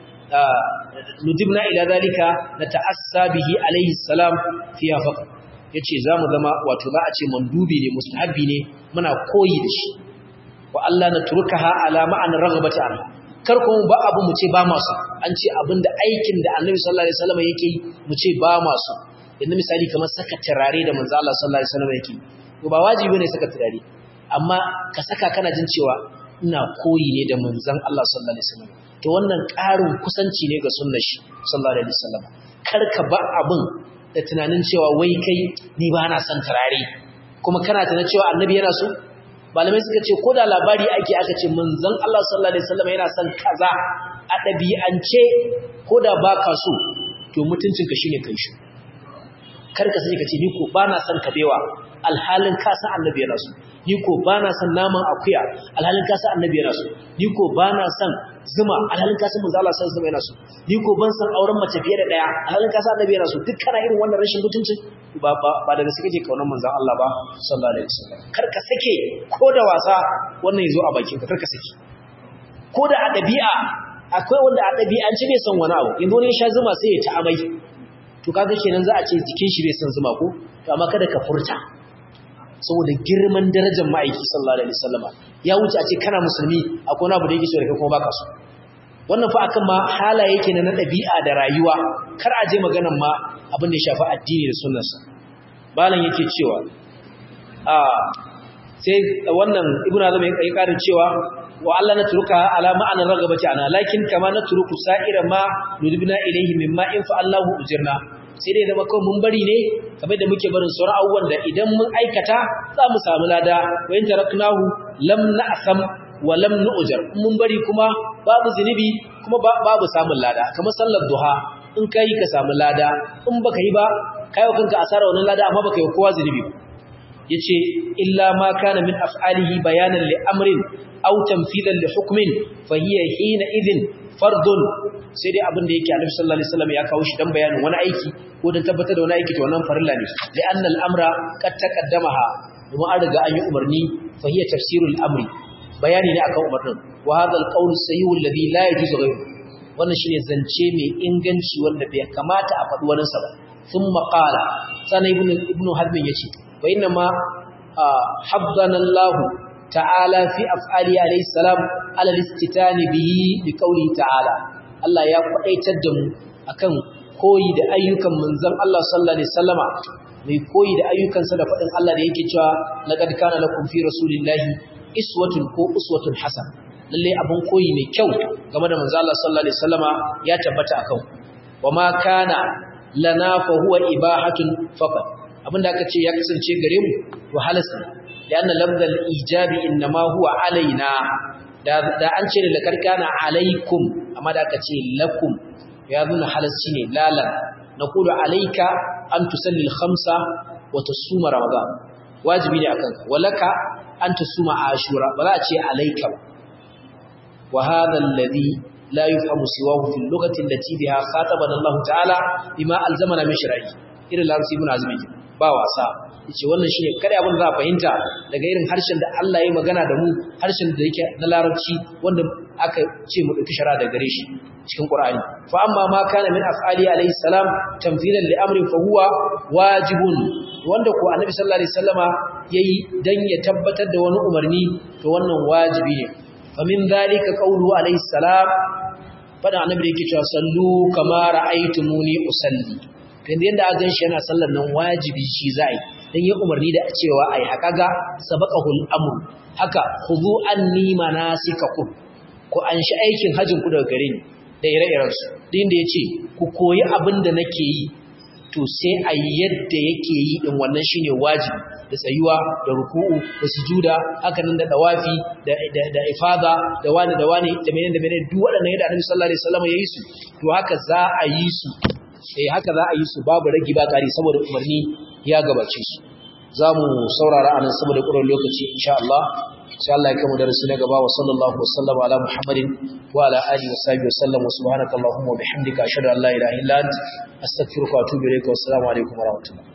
ندبنا إلى ذلك نتأسى به عليه السلام فيها فقط yace zamu zama wato za a ce mandubi ne mustahabbi ne muna koyi da shi wa Allah na turkaha ala ma'an raghabati an kar kuma ba abu mu ce ba masu an ce abinda aikin da Annabi sallallahu alaihi wasallam yake yi mu ce ba masu yanzu misali kamar saka turare da manzo Allah sallallahu alaihi wasallam yake to ba wajibi ne saka turare amma ka saka kana jin cewa ina koyi ne da manzon Allah sallallahu alaihi wasallam to wannan ƙarin kusanci ne ga sunnar shi sallallahu alaihi wasallam karka ba abin da tunanin cewa wai kai ni ba na son turare kuma kana tunanin cewa annabi yana so malamai suka ce ko da labari ake aka ce manzon Allah sallallahu alaihi wasallam yana son kaza a ɗabi'ance ko da baka so to mutuncinka shine kai shi karka sai ka ce ni ko ba na son kabewa alhalin ka san annabi yana so ni ko ba na son naman akuya alhalin ka san annabi yana so ni ko ba na son zuma alhalin ka san manzo Allah sallallahu alaihi yana so ni ko ban san auren mace fiye da daya alhalin ka san annabi yana so duk kana irin wannan rashin mutuncin ba ba ba daga suke ke kaunar manzo Allah ba sallallahu alaihi wasallam kar ka sake ko da wasa wannan yazo a bakin ka kar ka sake ko da a dabi'a akwai wanda a dabi'anci bai son wani abu yanzu ne sha zuma sai ya ta amai to kaga kenan za a ce jikin shi bai son zuma ko to amma kada ka furta saboda girman darajar ma'aiki sallallahu alaihi wasallama ya wuce a ce kana musulmi akwai wani abu da yake so da kai kuma baka so wannan fa akan ma halaye yake na dabi'a da rayuwa kar a je maganan ma abin da ya shafi addini da sunnarsa balan yake cewa a sai wannan ibnu azam ya karin cewa wa Allah na turuka ala ma'anar ragabati ana lakin kama na turuku sa'ira ma nudibna ilayhi mimma in fa Allahu ujirna sai dai zama kawai mun bari ne kamar da muke barin sauran abubuwan da idan mun aikata za mu samu lada wa in taraknahu lam na'sam wa lam nu'jar mun bari kuma babu zinubi kuma babu samun lada kamar sallar duha in kai ka samu lada in baka yi ba kai kanka asara wannan lada amma baka yi kowa zinubi yace illa ma kana min af'alihi bayanan li amrin aw tanfidan li hukmin fa hiya hina idhin fardun sai dai abin da yake Annabi sallallahu alaihi wasallam ya kawo shi dan bayanin wani aiki ko dan tabbatar da wani aiki to wannan farilla ne li anna al-amra qad taqaddamaha kuma an riga an yi umarni fa hiya tafsirul amri bayani ne akan umarnin wa hadha al-qawl as-sahih alladhi la yajuzu ghayru wannan shine zance mai inganci wanda bai kamata a faɗi wani sa ba thumma qala sana ibnu ibnu hazm yace wa inna ma habbana Allah ta'ala fi af'ali alayhi salam ala al-istitani bihi bi qawli ta'ala Allah ya kwadaitar da mu akan koyi da ayyukan manzon Allah sallallahu alaihi wasallama mai koyi da ayyukansa da fadin Allah da yake cewa laqad kana lakum fi rasulillahi iswatun ko uswatun hasan lalle abun koyi mai kyau game da manzon Allah sallallahu alaihi wasallama ya tabbata akan wama kana lana fa huwa ibahatun faqat abinda aka ce ya kasance gare mu to halasta لأن لفظ الإيجاب إنما هو علينا da da an ce da karkana alaikum amma da aka ce lakum ya nuna halasci ne lalan naqulu alayka an tusalli al-khamsa wa tasuma ramadan wajibi ne akan ka walaka an tasuma ashura ba za a ce alayka ba wa hadha alladhi la yufhamu siwahu fi al-lughati allati biha khatabana Allah ta'ala bima alzamana min shar'i irin larabci ibn azmi ba wasa yace wannan shine kada abin za a fahimta daga irin harshen da Allah ya magana da mu harshen da yake na larabci wanda aka ce mu dauki shara da gare shi cikin Qur'ani fa amma ma kana min af'ali alayhi salam tamthilan li amrin fa huwa wajibun wanda ko annabi sallallahu alaihi wasallama yayi dan ya tabbatar da wani umarni to wannan wajibi ne fa min dhalika qawlu alayhi salam fada annabi da yake cewa sallu kama ra'aytumuni usalli kan yanda aka ganshi yana sallar nan wajibi shi za'i dan yi umarni da cewa ai haka ga sabaqahul amr haka khudhu anni manasikakum ku an shi aikin hajjin ku daga gare ni da ire-iren su din da yace ku koyi abin da nake yi to sai a yadda yake yi din wannan shine wajibi da tsayuwa da ruku'u da sujuda haka nan da dawafi da da, da ifada da wani da wani da menene da menene duk waɗannan yadda Annabi sallallahu alaihi wasallam ya yi su to haka za a yi su eh haka za a yi su babu ragi ba kari saboda umarni ya gabace su zamu saurara anan saboda ƙurar lokaci insha Allah sai Allah ya kama darasi na gaba wa sallallahu wa sallama ala Muhammadin wa ala alihi wa sahbihi wa sallam wa subhanaka allahumma wa bihamdika ashhadu an la ilaha illa anta astaghfiruka wa atubu ilayka wa assalamu alaikum wa rahmatullahi